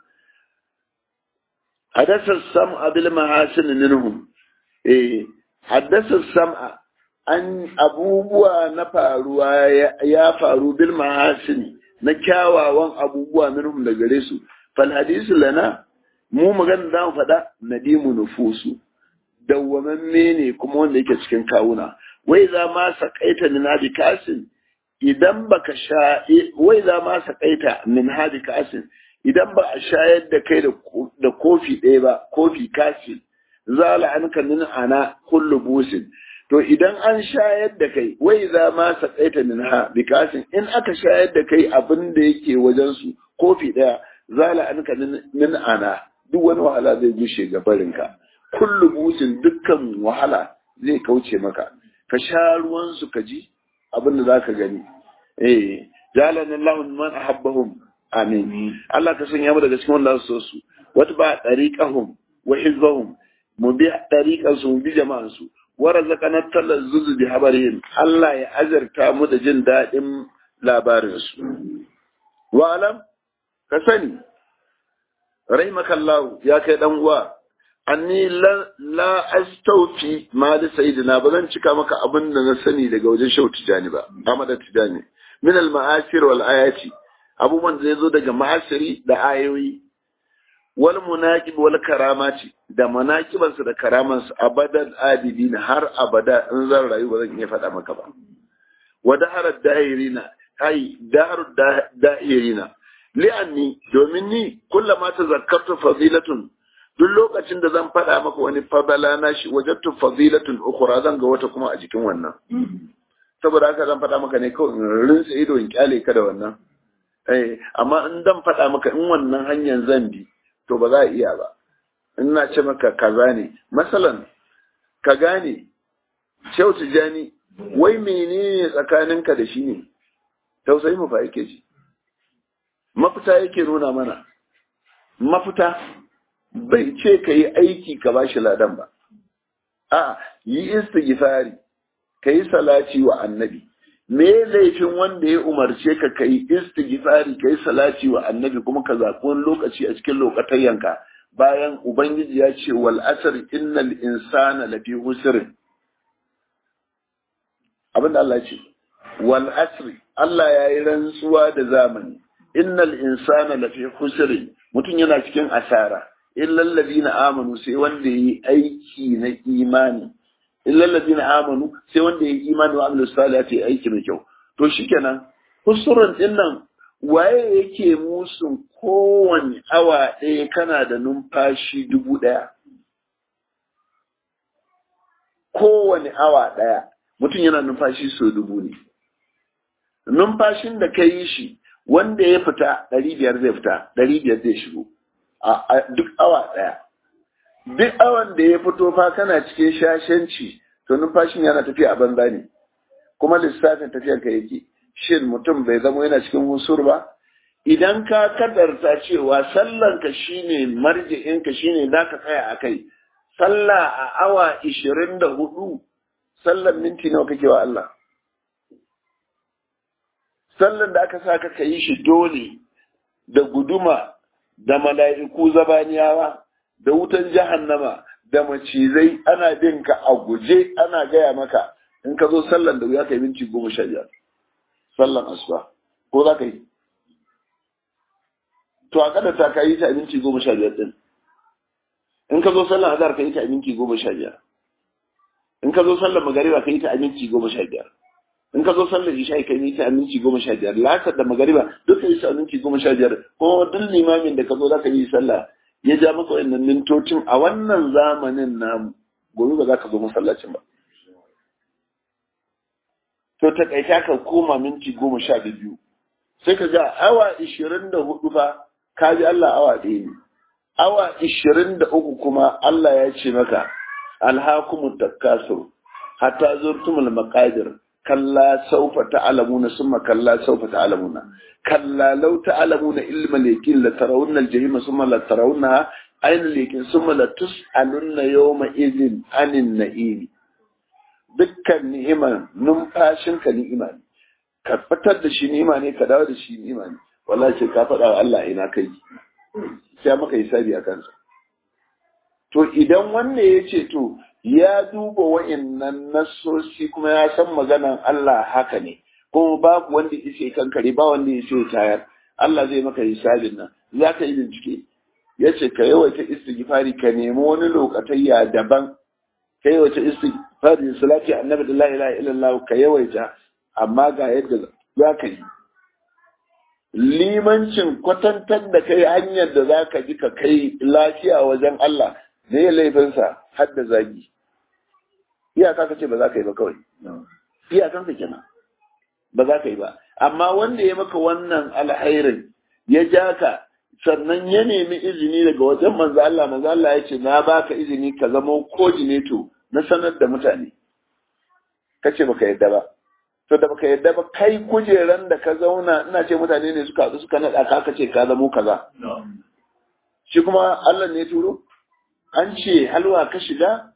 hadasa sam'a bil mahasin minhum eh haddasa sam'a an abubuwa na faruwa ya faru bil mahasin na kyawawan abubuwa minhum da gare su fal hadisu lana mu magana da mu faɗa nadimu nufusu dawwamamme ne kuma wanda yake cikin kawuna wai za ma sakaita min hadi kasin idan baka sha wai za ma sakaita min hadi kasin idan ba a shayar da kai da kofi ɗaya ba kofi kasin zala anka min ana kullu busin to idan an shayar da kai wai za ma sakaita min ha bi kasin in aka shayar da kai abin da yake wajen su kofi ɗaya zala anka min ana duk wani wahala zai gushe ga barinka kullu busin dukkan wahala zai kauce maka ka sha ruwan su ka ji abin da zaka gani eh jalan Allah man ahabbahum amin Allah ka sanya mu daga cikin wanda su su wata ba tariqahum wa hizbahum mu bi tariqan su mu bi jama'an su wa razaqana talazzuz bi habarihim Allah ya azarta mu da jin dadin labarin su wa alam ka sani rahimakallahu ya kai dan uwa anni la, la astaufi mali sayyidina ba zan cika maka abin da na sani daga wajen shau tijani ba amada tijani min al ma'asir wal ayati abubuwan da zai zo daga ma'asiri da ayoyi wal munaqib wal karamati da manaqiban su da karaman su abadan abidin har abada in zan rayu ba zan iya faɗa maka ba wa daharar da'irina ai daharar da'irina li'anni domin ni kullama tazakkartu fadilatun duk lokacin da zan faɗa maka wani fadala na shi wajattu fadilatun ukhra zan ga wata kuma a jikin wannan saboda haka zan faɗa maka ne kawai in rinsa ido in kyale ka da wannan eh amma in zan faɗa maka in wannan hanyar zan bi to ba za a iya ba in na ce maka kaza ne masalan ka gane Shehu Tijjani wai menene tsakaninka da shi ne tausayi mu fa yake ji mafita yake nuna mana mafita bai ce ka yi aiki ka ba shi ladan ba a yi istighfari ka yi salati wa annabi me laifin wanda ya umarce ka ka yi istighfari ka yi salati wa annabi kuma ka zaɓi wani lokaci a cikin lokatayyanka bayan ubangiji ya ce wal asr innal insana lafi husrin abinda Allah ce wal asri Allah ya yi rantsuwa da zamani innal insana lafi husrin mutum yana cikin asara illal ladina amanu sai wanda yi aiki na imani illal ladina amanu sai wanda yi imani wa amilu salihati aiki mai kyau to shikenan husrun din nan waye yake musun kowane awa ɗaya kana da numfashi dubu ɗaya kowane awa ɗaya mutum yana numfashi so dubu ne numfashin da ka yi shi wanda ya fita ɗari biyar zai fita ɗari biyar zai shigo a duk awa ɗaya duk awan da ya fito fa kana cikin shashanci to numfashin yana tafiya a banza ne kuma lissafin tafiyar ka yake shin mutum bai zama yana cikin husur ba idan ka kadarta cewa sallanka shine marji'inka shine za ka tsaya a kai sallah a awa ishirin da hudu sallan minti nawa kake wa Allah sallan da aka sa ka yi shi dole da guduma da mala'iku zabaniyawa da wutan jahannama da macizai ana bin ka a guje ana gaya maka in ka zo sallan da wuya ka yi minti goma sha biyar sallan asuba ko za ka yi to a kada ta ka yi ta a minti goma sha biyar din in ka zo sallan azhar ka yi ta a minti goma sha biyar in ka zo sallan magariba ka yi ta a minti goma sha biyar in ka zo sallar isha ka yi ta a minti goma sha biyar lasar da magariba duka yi ta a minti goma sha biyar ko duk limamin da ka zo za ka yi sallah ya ja maka wannan mintocin a wannan zamanin namu gobe ba za ka zo masallacin ba to ta kaita ka koma minti goma sha biyu sai ka ga awa ishirin da hudu fa ka bi Allah awa ɗaya ne awa ishirin da uku kuma Allah ya ce maka alhakumut takasur hatta zurtumul maqadir kalla saufa ta'lamuna summa kalla saufa ta'lamuna kalla law ta'lamuna ilma al-yaqin la tarawunna al-jahima summa la tarawunna ayna al-yaqin summa la tus'alunna yawma idhin anin na'im dukkan ni'ima numfashin ka ni'ima ne ka fitar da shi ni'ima ne ka dawo da shi ni'ima ne wallahi ka faɗa wa Allah ina kai sai maka hisabi a kansa to idan wanne ya ce to ya duba wa'innan nassosi kuma ya san maganan Allah haka ne kuma babu wanda ya kankare ba wanda ya ce tayar Allah zai maka hisabin nan za ka yi bincike ya ce ka yawaita istighfari ka nemi wani lokatayya daban ka yawaita istighfari salati annabi da la ilaha illallah ka yawaita amma ga yadda za ka yi limancin kwatantar da kai hanyar da za ka ji ka kai lafiya wajen Allah ne ya laifinsa har da zagi iyaka ka ce ba za ka yi ba kawai iyakan ka kenan ba za ka yi ba amma wanda ya maka wannan alhairin ya ja ka sannan ya nemi izini daga wajen manzo Allah manzo Allah ya ce na baka izini ka zama coordinator na sanar da mutane kace baka yadda ba to da baka yadda ba kai kujeran da ka zauna ina ce mutane ne suka haɗu suka naɗa ka ka ce ka zamo kaza shi kuma Allah ne turo an ce halwa ka shiga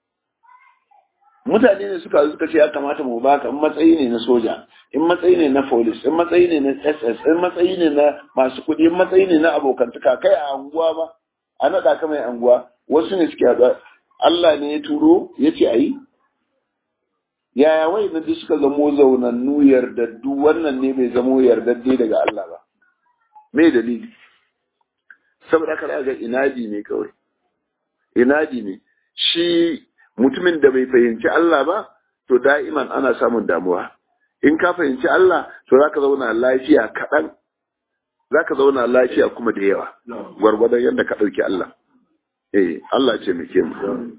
mutane ne suka haɗu suka ce ya kamata mu baka in matsayi ne na soja in matsayi ne na police in matsayi ne na ss in matsayi ne na masu kuɗi in matsayi ne na abokantaka kai a anguwa ba a naɗa ka mai anguwa wasu ne suke haɗuwa Allah ne ya turo ya ce a yi yaya wai na duk suka zamo zaunannu yardaddu wannan ne bai zamo yardadde daga Allah ba me dalili saboda haka ga inadi ne kawai inadi ne shi mutumin da bai fahimci Allah ba to da'iman ana samun damuwa in ka fahimci Allah to zaka zauna lafiya kaɗan zaka zauna lafiya kuma da yawa gwargwadon yadda ka ɗauki Allah eh Allah ce muke mu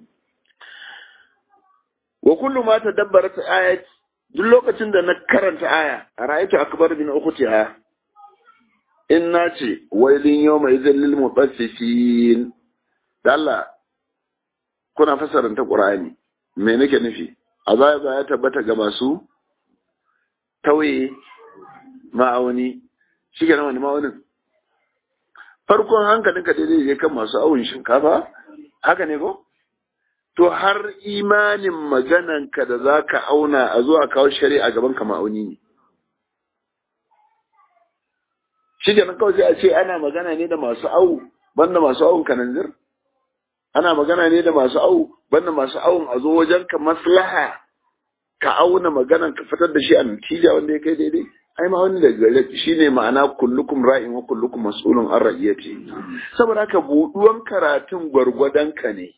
wa kullu ma tadabbarat ayat duk lokacin da na karanta aya ra'aytu akbar min ukhtiha in nace wailin yawma idhil lil mutaffifin da Allah kuna fasarin ta Qur'ani me nake nufi azaba ya tabbata ga masu tauye ma'auni shi ke wani ma'aunin farkon hankalinka daidai je kan masu awon shinkafa haka ne ko to har imanin magananka da za ka auna a zuwa kawo shari'a gaban ka ma'auni ne. Shi kenan kawai sai a ce ana magana ne da masu awu banda masu awun kananzir? Ana magana ne da masu awu banda masu awun a zo wajen ka maslaha ka auna maganan ka fitar da shi a natija wanda ya kai daidai. Ai ma wani da gare shi ne ma'ana kullukum ra'in wa kullukum mas'ulun an ra'iyati. Saboda haka buɗuwan karatun gwargwadon ka ne.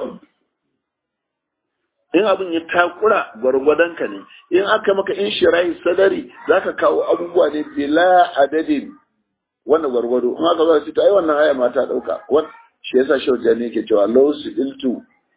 in abin ya takura gwargwadonka ne in aka maka in shirahi sadari za ka kawo abubuwa ne bila adadin wannan gwargwado in aka zo ta ai wannan aya ma ta dauka wan shi yasa shauja ne yake cewa law su iltu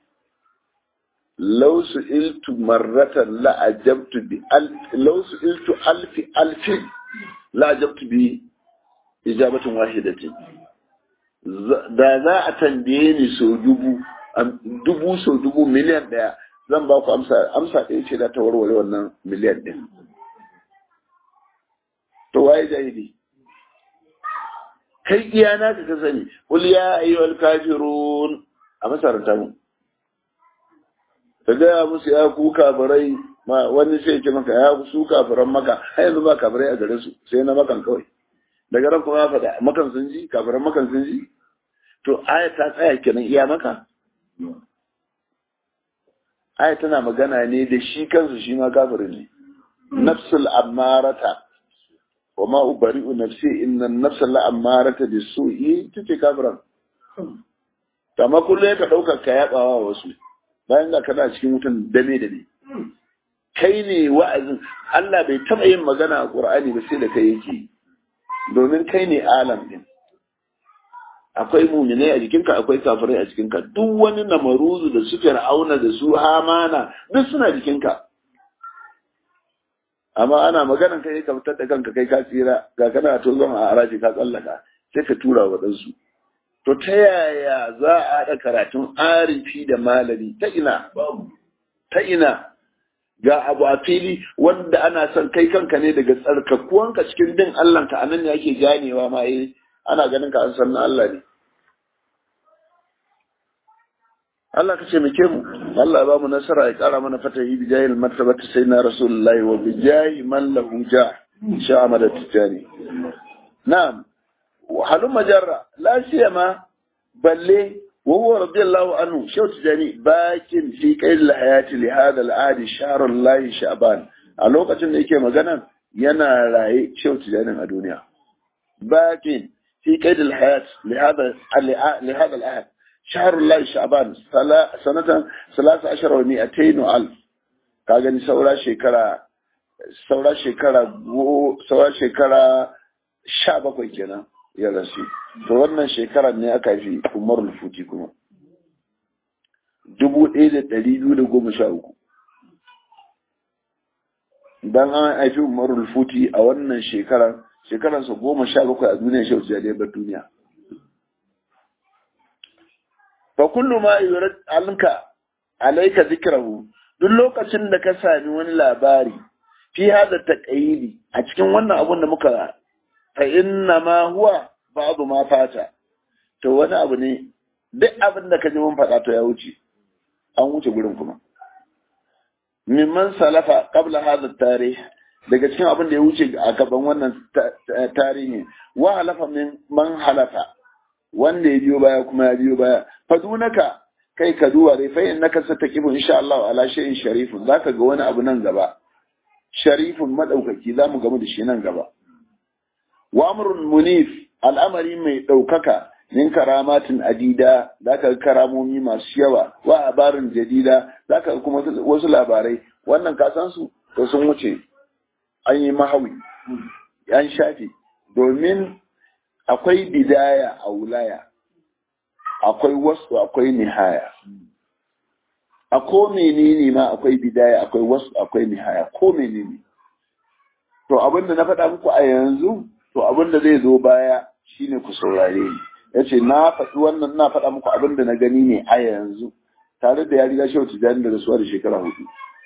law su iltu marratan la ajabtu bi al law su iltu alfi alfi la ajabtu bi ijabatin wahidatin da za a tambaye ni so dubu dubu so dubu miliyan daya zan ba ku amsa amsa ɗaya ce da ta warware wannan miliyan ɗin to waye jahili kai iya na ka sani qul ya ayyuhal kafirun a masaranta mu ka gaya musu ya ku kafirai ma wani sai ce maka ya su kafiran maka har yanzu ba kafirai a gare su sai na makan kawai daga ran kuma ya faɗa makan sun ji kafiran makan sun ji to aya ta tsaya kenan iya maka aya tana magana ne da shi kansu shi ma kafirin ne nafsul ammarata wa ma ubari'u nafsi inna nafsal la ammarata bisu'i tace kafiran amma kullum ka dauka ka yabawa wasu bayan ga kana cikin wutan dame da ne kai ne wa'azin Allah bai taba yin magana a Qur'ani ba sai da kai yake domin kai ne alam din akwai muminai a jikinka akwai kafirai a jikinka duk wani namaruzu da su fir'auna da su hamana duk suna jikinka amma ana maganan kai ka fitar da kanka kai ka tsira ga kana to zama a araji ka tsallaka sai ka tura wa ɗansu to ta yaya za a haɗa karatun arifi da malami ta ina ta ina ga abu a fili wanda ana son kai kanka ne daga tsarkakuwanka cikin bin Allah ka anan ne ake ganewa ma eh ana ganin ka an san na Allah ne Allah ka ce muke mu Allah ya ba mu nasara ya kara mana fatahi bi jahil martabati sayyidina rasulullahi wa bi jahi man lahu ja sha amada tijani na'am wa halum majarra la siyama balle wa huwa radiyallahu anhu shaw tijani bakin fi qail hayati li hada al-adi shahr lahi sha'ban a lokacin da yake magana yana raye shaw tijani a duniya bakin في قيد الحياة لهذا لهذا العهد شهر الله شعبان سنة ثلاثة عشر ومئتين وألف كاغني سورة شكرا سورة شكرا سورة شكرا شابك kenan ya rasu to wannan shekarar ne aka fi umar futi kuma dubu ɗaya da ɗari biyu da goma sha uku dan an haifi umar futi a wannan shekarar shekaransa goma sha bakwai a duniya shau ya bar duniya fa kullu ma yurad alka alayka zikrahu duk lokacin da ka sami wani labari fi hada taqayidi a cikin wannan abun da muka fa inna ma huwa ba'du ma fata to wani abu ne duk abin da ka ji mun faɗa to ya wuce an wuce gurin kuma mimman salafa qabla hadha tarih daga cikin abin da ya wuce a gaban wannan tarihi wa halafa min man halafa wanda ya biyo baya kuma ya biyo baya fadunaka kai ka duwa dai fa innaka sataqibu insha Allah ala shay'in sharifun zaka ga wani abu nan gaba sharifun madaukaki zamu gamu da shi nan gaba wa amrun munif al'amari mai daukaka min karamatin adida zaka ga karamomi masu yawa wa abarin jadida zaka ga kuma wasu labarai wannan ka san su to sun wuce an yi mahawi an shafe domin akwai bidaya a wulaya akwai wasu akwai nihaya a ko menene ma akwai bidaya akwai wasu akwai nihaya ko menene to abinda na faɗa muku a yanzu to abinda zai zo baya shine ku saurare ni yace na faɗi wannan na faɗa muku abinda na gani ne a yanzu tare da ya riga shehu tijani da rasuwa da shekara hudu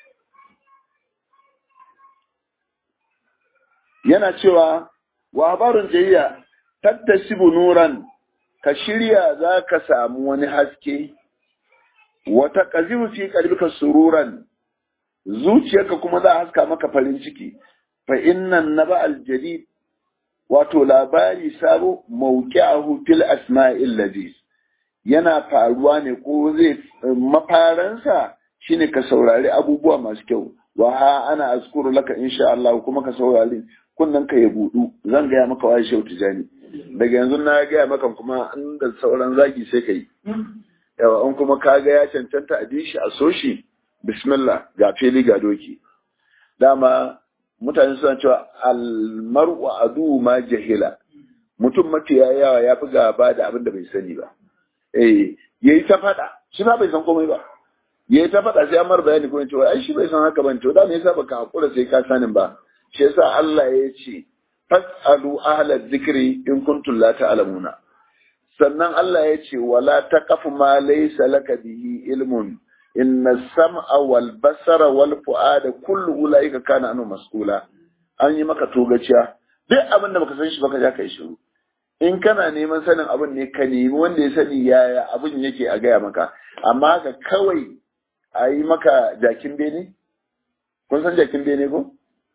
yana cewa wa habarun jayya tattasibu nuran ka shirya za ka samu wani haske wata kazibu fi kalbika sururan zuciyarka kuma za a haska maka farin ciki fa innan naba aljadid wato labari sabo mawqi'ahu fil asma'il ladis yana faruwa ne ko zai mafaransa shine ka saurari abubuwa masu kyau wa ha ana azkuru laka insha Allah kuma ka saurari kunnan ka ya budu zan gaya maka wai shehu tijani daga yanzu na gaya maka kuma an da sauran zagi sai kai yawa an kuma ka ga ya cancanta a dishi a soshi bismillah ga fili ga doki dama mutane suna cewa almar'u adu ma jahila mutum mafiya yawa ya fi gaba da abin da bai sani ba eh yayi ta fada shi ba bai san komai ba yayi ta fada sai amar bayani kuma cewa ai shi bai san haka ban to da me yasa baka hakura sai ka sanin ba shi yasa Allah ya ce fasalu ahla dhikri in kuntum la ta'lamuna sannan Allah ya ce wala taqafu ma laysa laka bihi ilmun inna sam'a wal basara wal fu'ada kullu ulaika kana anu mas'ula an yi maka togaciya duk abin da baka san shi baka ja kai shiru in kana neman sanin abin ne ka nemi wanda ya sani yaya abin yake a gaya maka amma haka kawai a yi maka jakin bene kun san jakin bene ko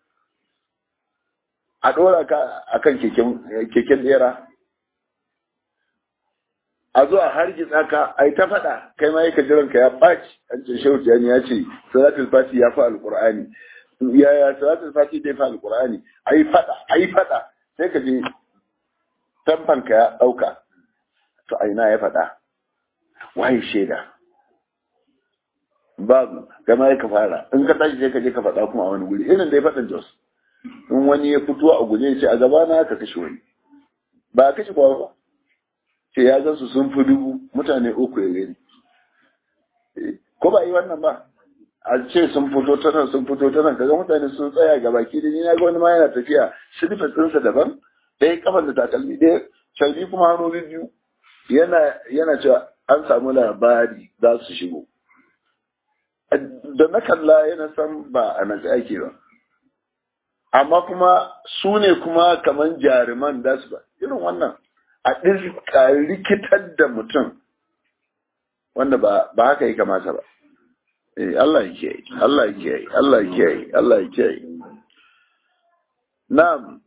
a ɗora ka a kan keken ɗera a zo a hargitsa ka a yi ta faɗa kai ma yaka jiran ka ya ɓaci an ce shehu tijani ya ce salatul fati ya fi alƙur'ani yaya salatul fati dai fi alƙur'ani a yi faɗa a yi faɗa sai ka je tamfan ka ya ɗauka to a ina ya faɗa waye shaida babu gama ya ka fara in ka tashi sai ka je ka faɗa kuma a wani guri irin da ya faɗin jos in wani ya fito a guje ya ce a gaba na ka kashe wani ba a kashe kowa ba ce ya gan su sun fi dubu mutane uku ya gani ko ba yi wannan ba a ce sun fito ta nan sun fito ta nan kaga mutane sun tsaya ga baki da ni na ga wani ma yana tafiya silifin ɗinsa daban ɗaya kafan da takalmi ɗaya calbi kuma hannu biyu yana yana cewa an samu labari za su shigo da na kalla yana san ba a nan ake ba amma kuma su ne kuma kaman jaruman da su ba irin wannan a ɗirka rikitar da mutum wanda ba haka yi kamata ba eh Allah ya kiyaye Allah ya kiyaye Allah ya kiyaye Allah ya kiyaye na'am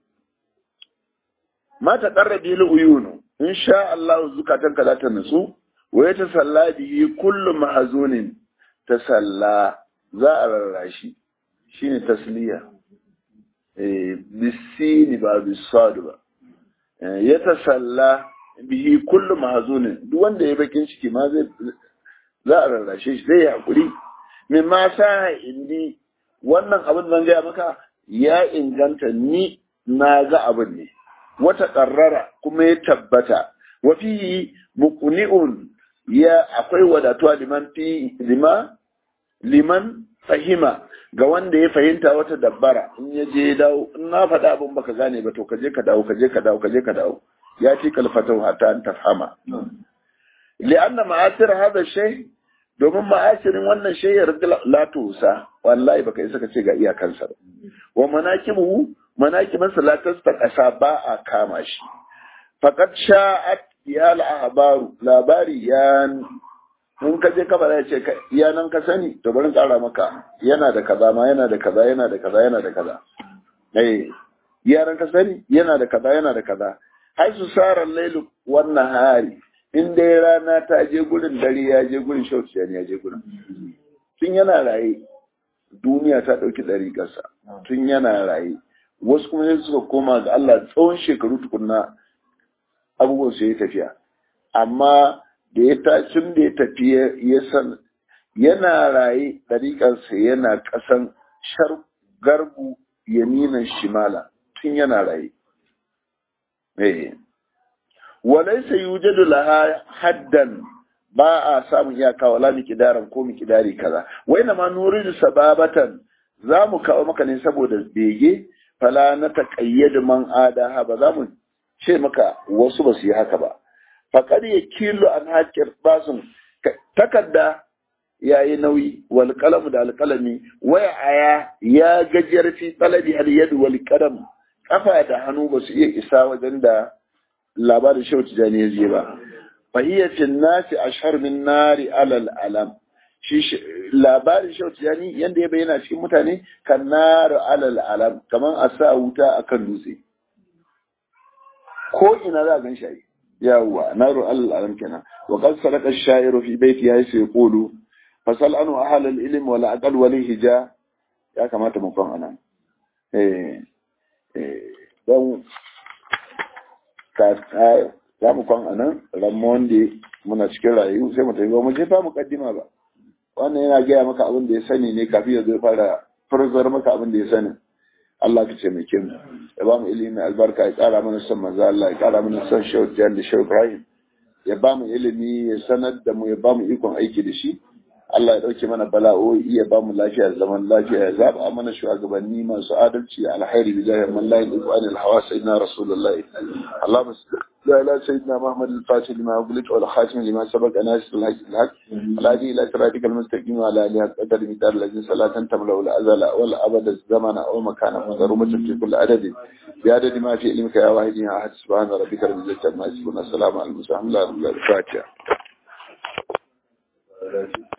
ma ta qarrabi li uyunu insha Allah zukatan ka za ta nutsu wa ya tasalla bihi kullu mahzunin tasalla za a rarrashi shine tasliya eh bisini ba bisad ba ya tasalla bihi kullu mahzunin duk wanda ya bakin ciki ma zai za a rarrashe shi zai hakuri min ma sa indi wannan abin zan gaya maka ya inganta ni na ga abin ne wata ƙarrara kuma ya tabbata wa fi muqni'un ya akwai wadatuwa liman fi lima liman fahima ga wanda ya fahimta wata dabbara in ya je dawo in na faɗa abin baka gane ba to ka je ka dawo ka je ka dawo ka je ka dawo ya ci kalfatau hatta an tafhama li'anna ma'asir hada shay domin ma'asirin wannan shay ya la tusa wallahi baka isa ka ce ga iyakansa ba wa manakibu manakibansa la tastaqasa ba a kama shi faqad sha'at ya al-ahbaru labari ya in ka je kabara ya ce ya nan ka sani to bari kara maka yana da kaza ma yana da kaza yana da kaza yana da kaza eh yaran ka sani yana da kaza yana da kaza hai su sara lailu wannan hari in dai rana ta je gurin dare ya je gurin shauki ya je gurin tun yana raye duniya ta dauki ɗariƙarsa tun yana raye wasu kuma sai suka koma ga Allah tsawon shekaru tukunna abubuwan su ya tafiya amma da ya tacin da ya tafi ya san yana raye ɗariƙarsa yana ƙasan shar garbu yaminan shimala tun yana raye walaisa yujadu laha haddan ba a samun iyaka wala mikidaran ko mikidari kaza wai na ma nuridu sababatan za mu kawo maka ne saboda bege fala na taƙayyada man adaha ba za mu ce maka wasu ba su yi haka ba faƙar ya kilo an haƙƙin basun takarda ya yi nauyi wal kalamu da alƙalami waya aya ya gajiyar fi talabi al yadu wal qalam kafa da hannu ba su iya isa wajen da labarin shehu tijani ya je ba fahiyyatin nasi ashhar min nari alal alam shi labarin shehu tijani yanda ya bayyana cikin mutane kan nari alal alam kaman a sa wuta akan dutse ko ina za a gan shi yawwa naru alal alam kenan wa qad saraka ash-sha'iru fi baiti ya sai yaqulu fasal anu ahal al-ilm wal aqal wal hija ya kamata mu kan anan eh eh dan ka za mu kwan anan ramon da muna cikin rayu sai mu tafi ba mu je fa mukaddima ba wannan yana gaya maka abin da ya sani ne kafin ya zo fara farzar maka abin da ya sani Allah ka ce mai kin ya ba mu ilimi albarka ya kara mana son manzo Allah ya kara mana son Shehu Jan da Shehu Ibrahim ya ba mu ilimi ya sanar da mu ya ba mu ikon aiki da shi Allah ya dauke mana bala'o'i ya ba mu lafiya zaman lafiya ya zaba mana shugabanni masu adalci alkhairi bi jahi man la yuqu anil hawa sayyidina rasulullah Allahumma salli ala sayyidina Muhammad al-Fatih lima ughliq wal khatim lima sabaq nasir al-haq al-haq aladi ila siratik al-mustaqim wa ala alihi qadar midar ladin salatan tamla wal azala wal abada zamana aw makana madarumatan fi kulli adad bi adad ma fi ilmika ya wahid ya ahad subhana rabbika rabbil izzati amma yasifun assalamu alaikum wa rahmatullahi wa barakatuh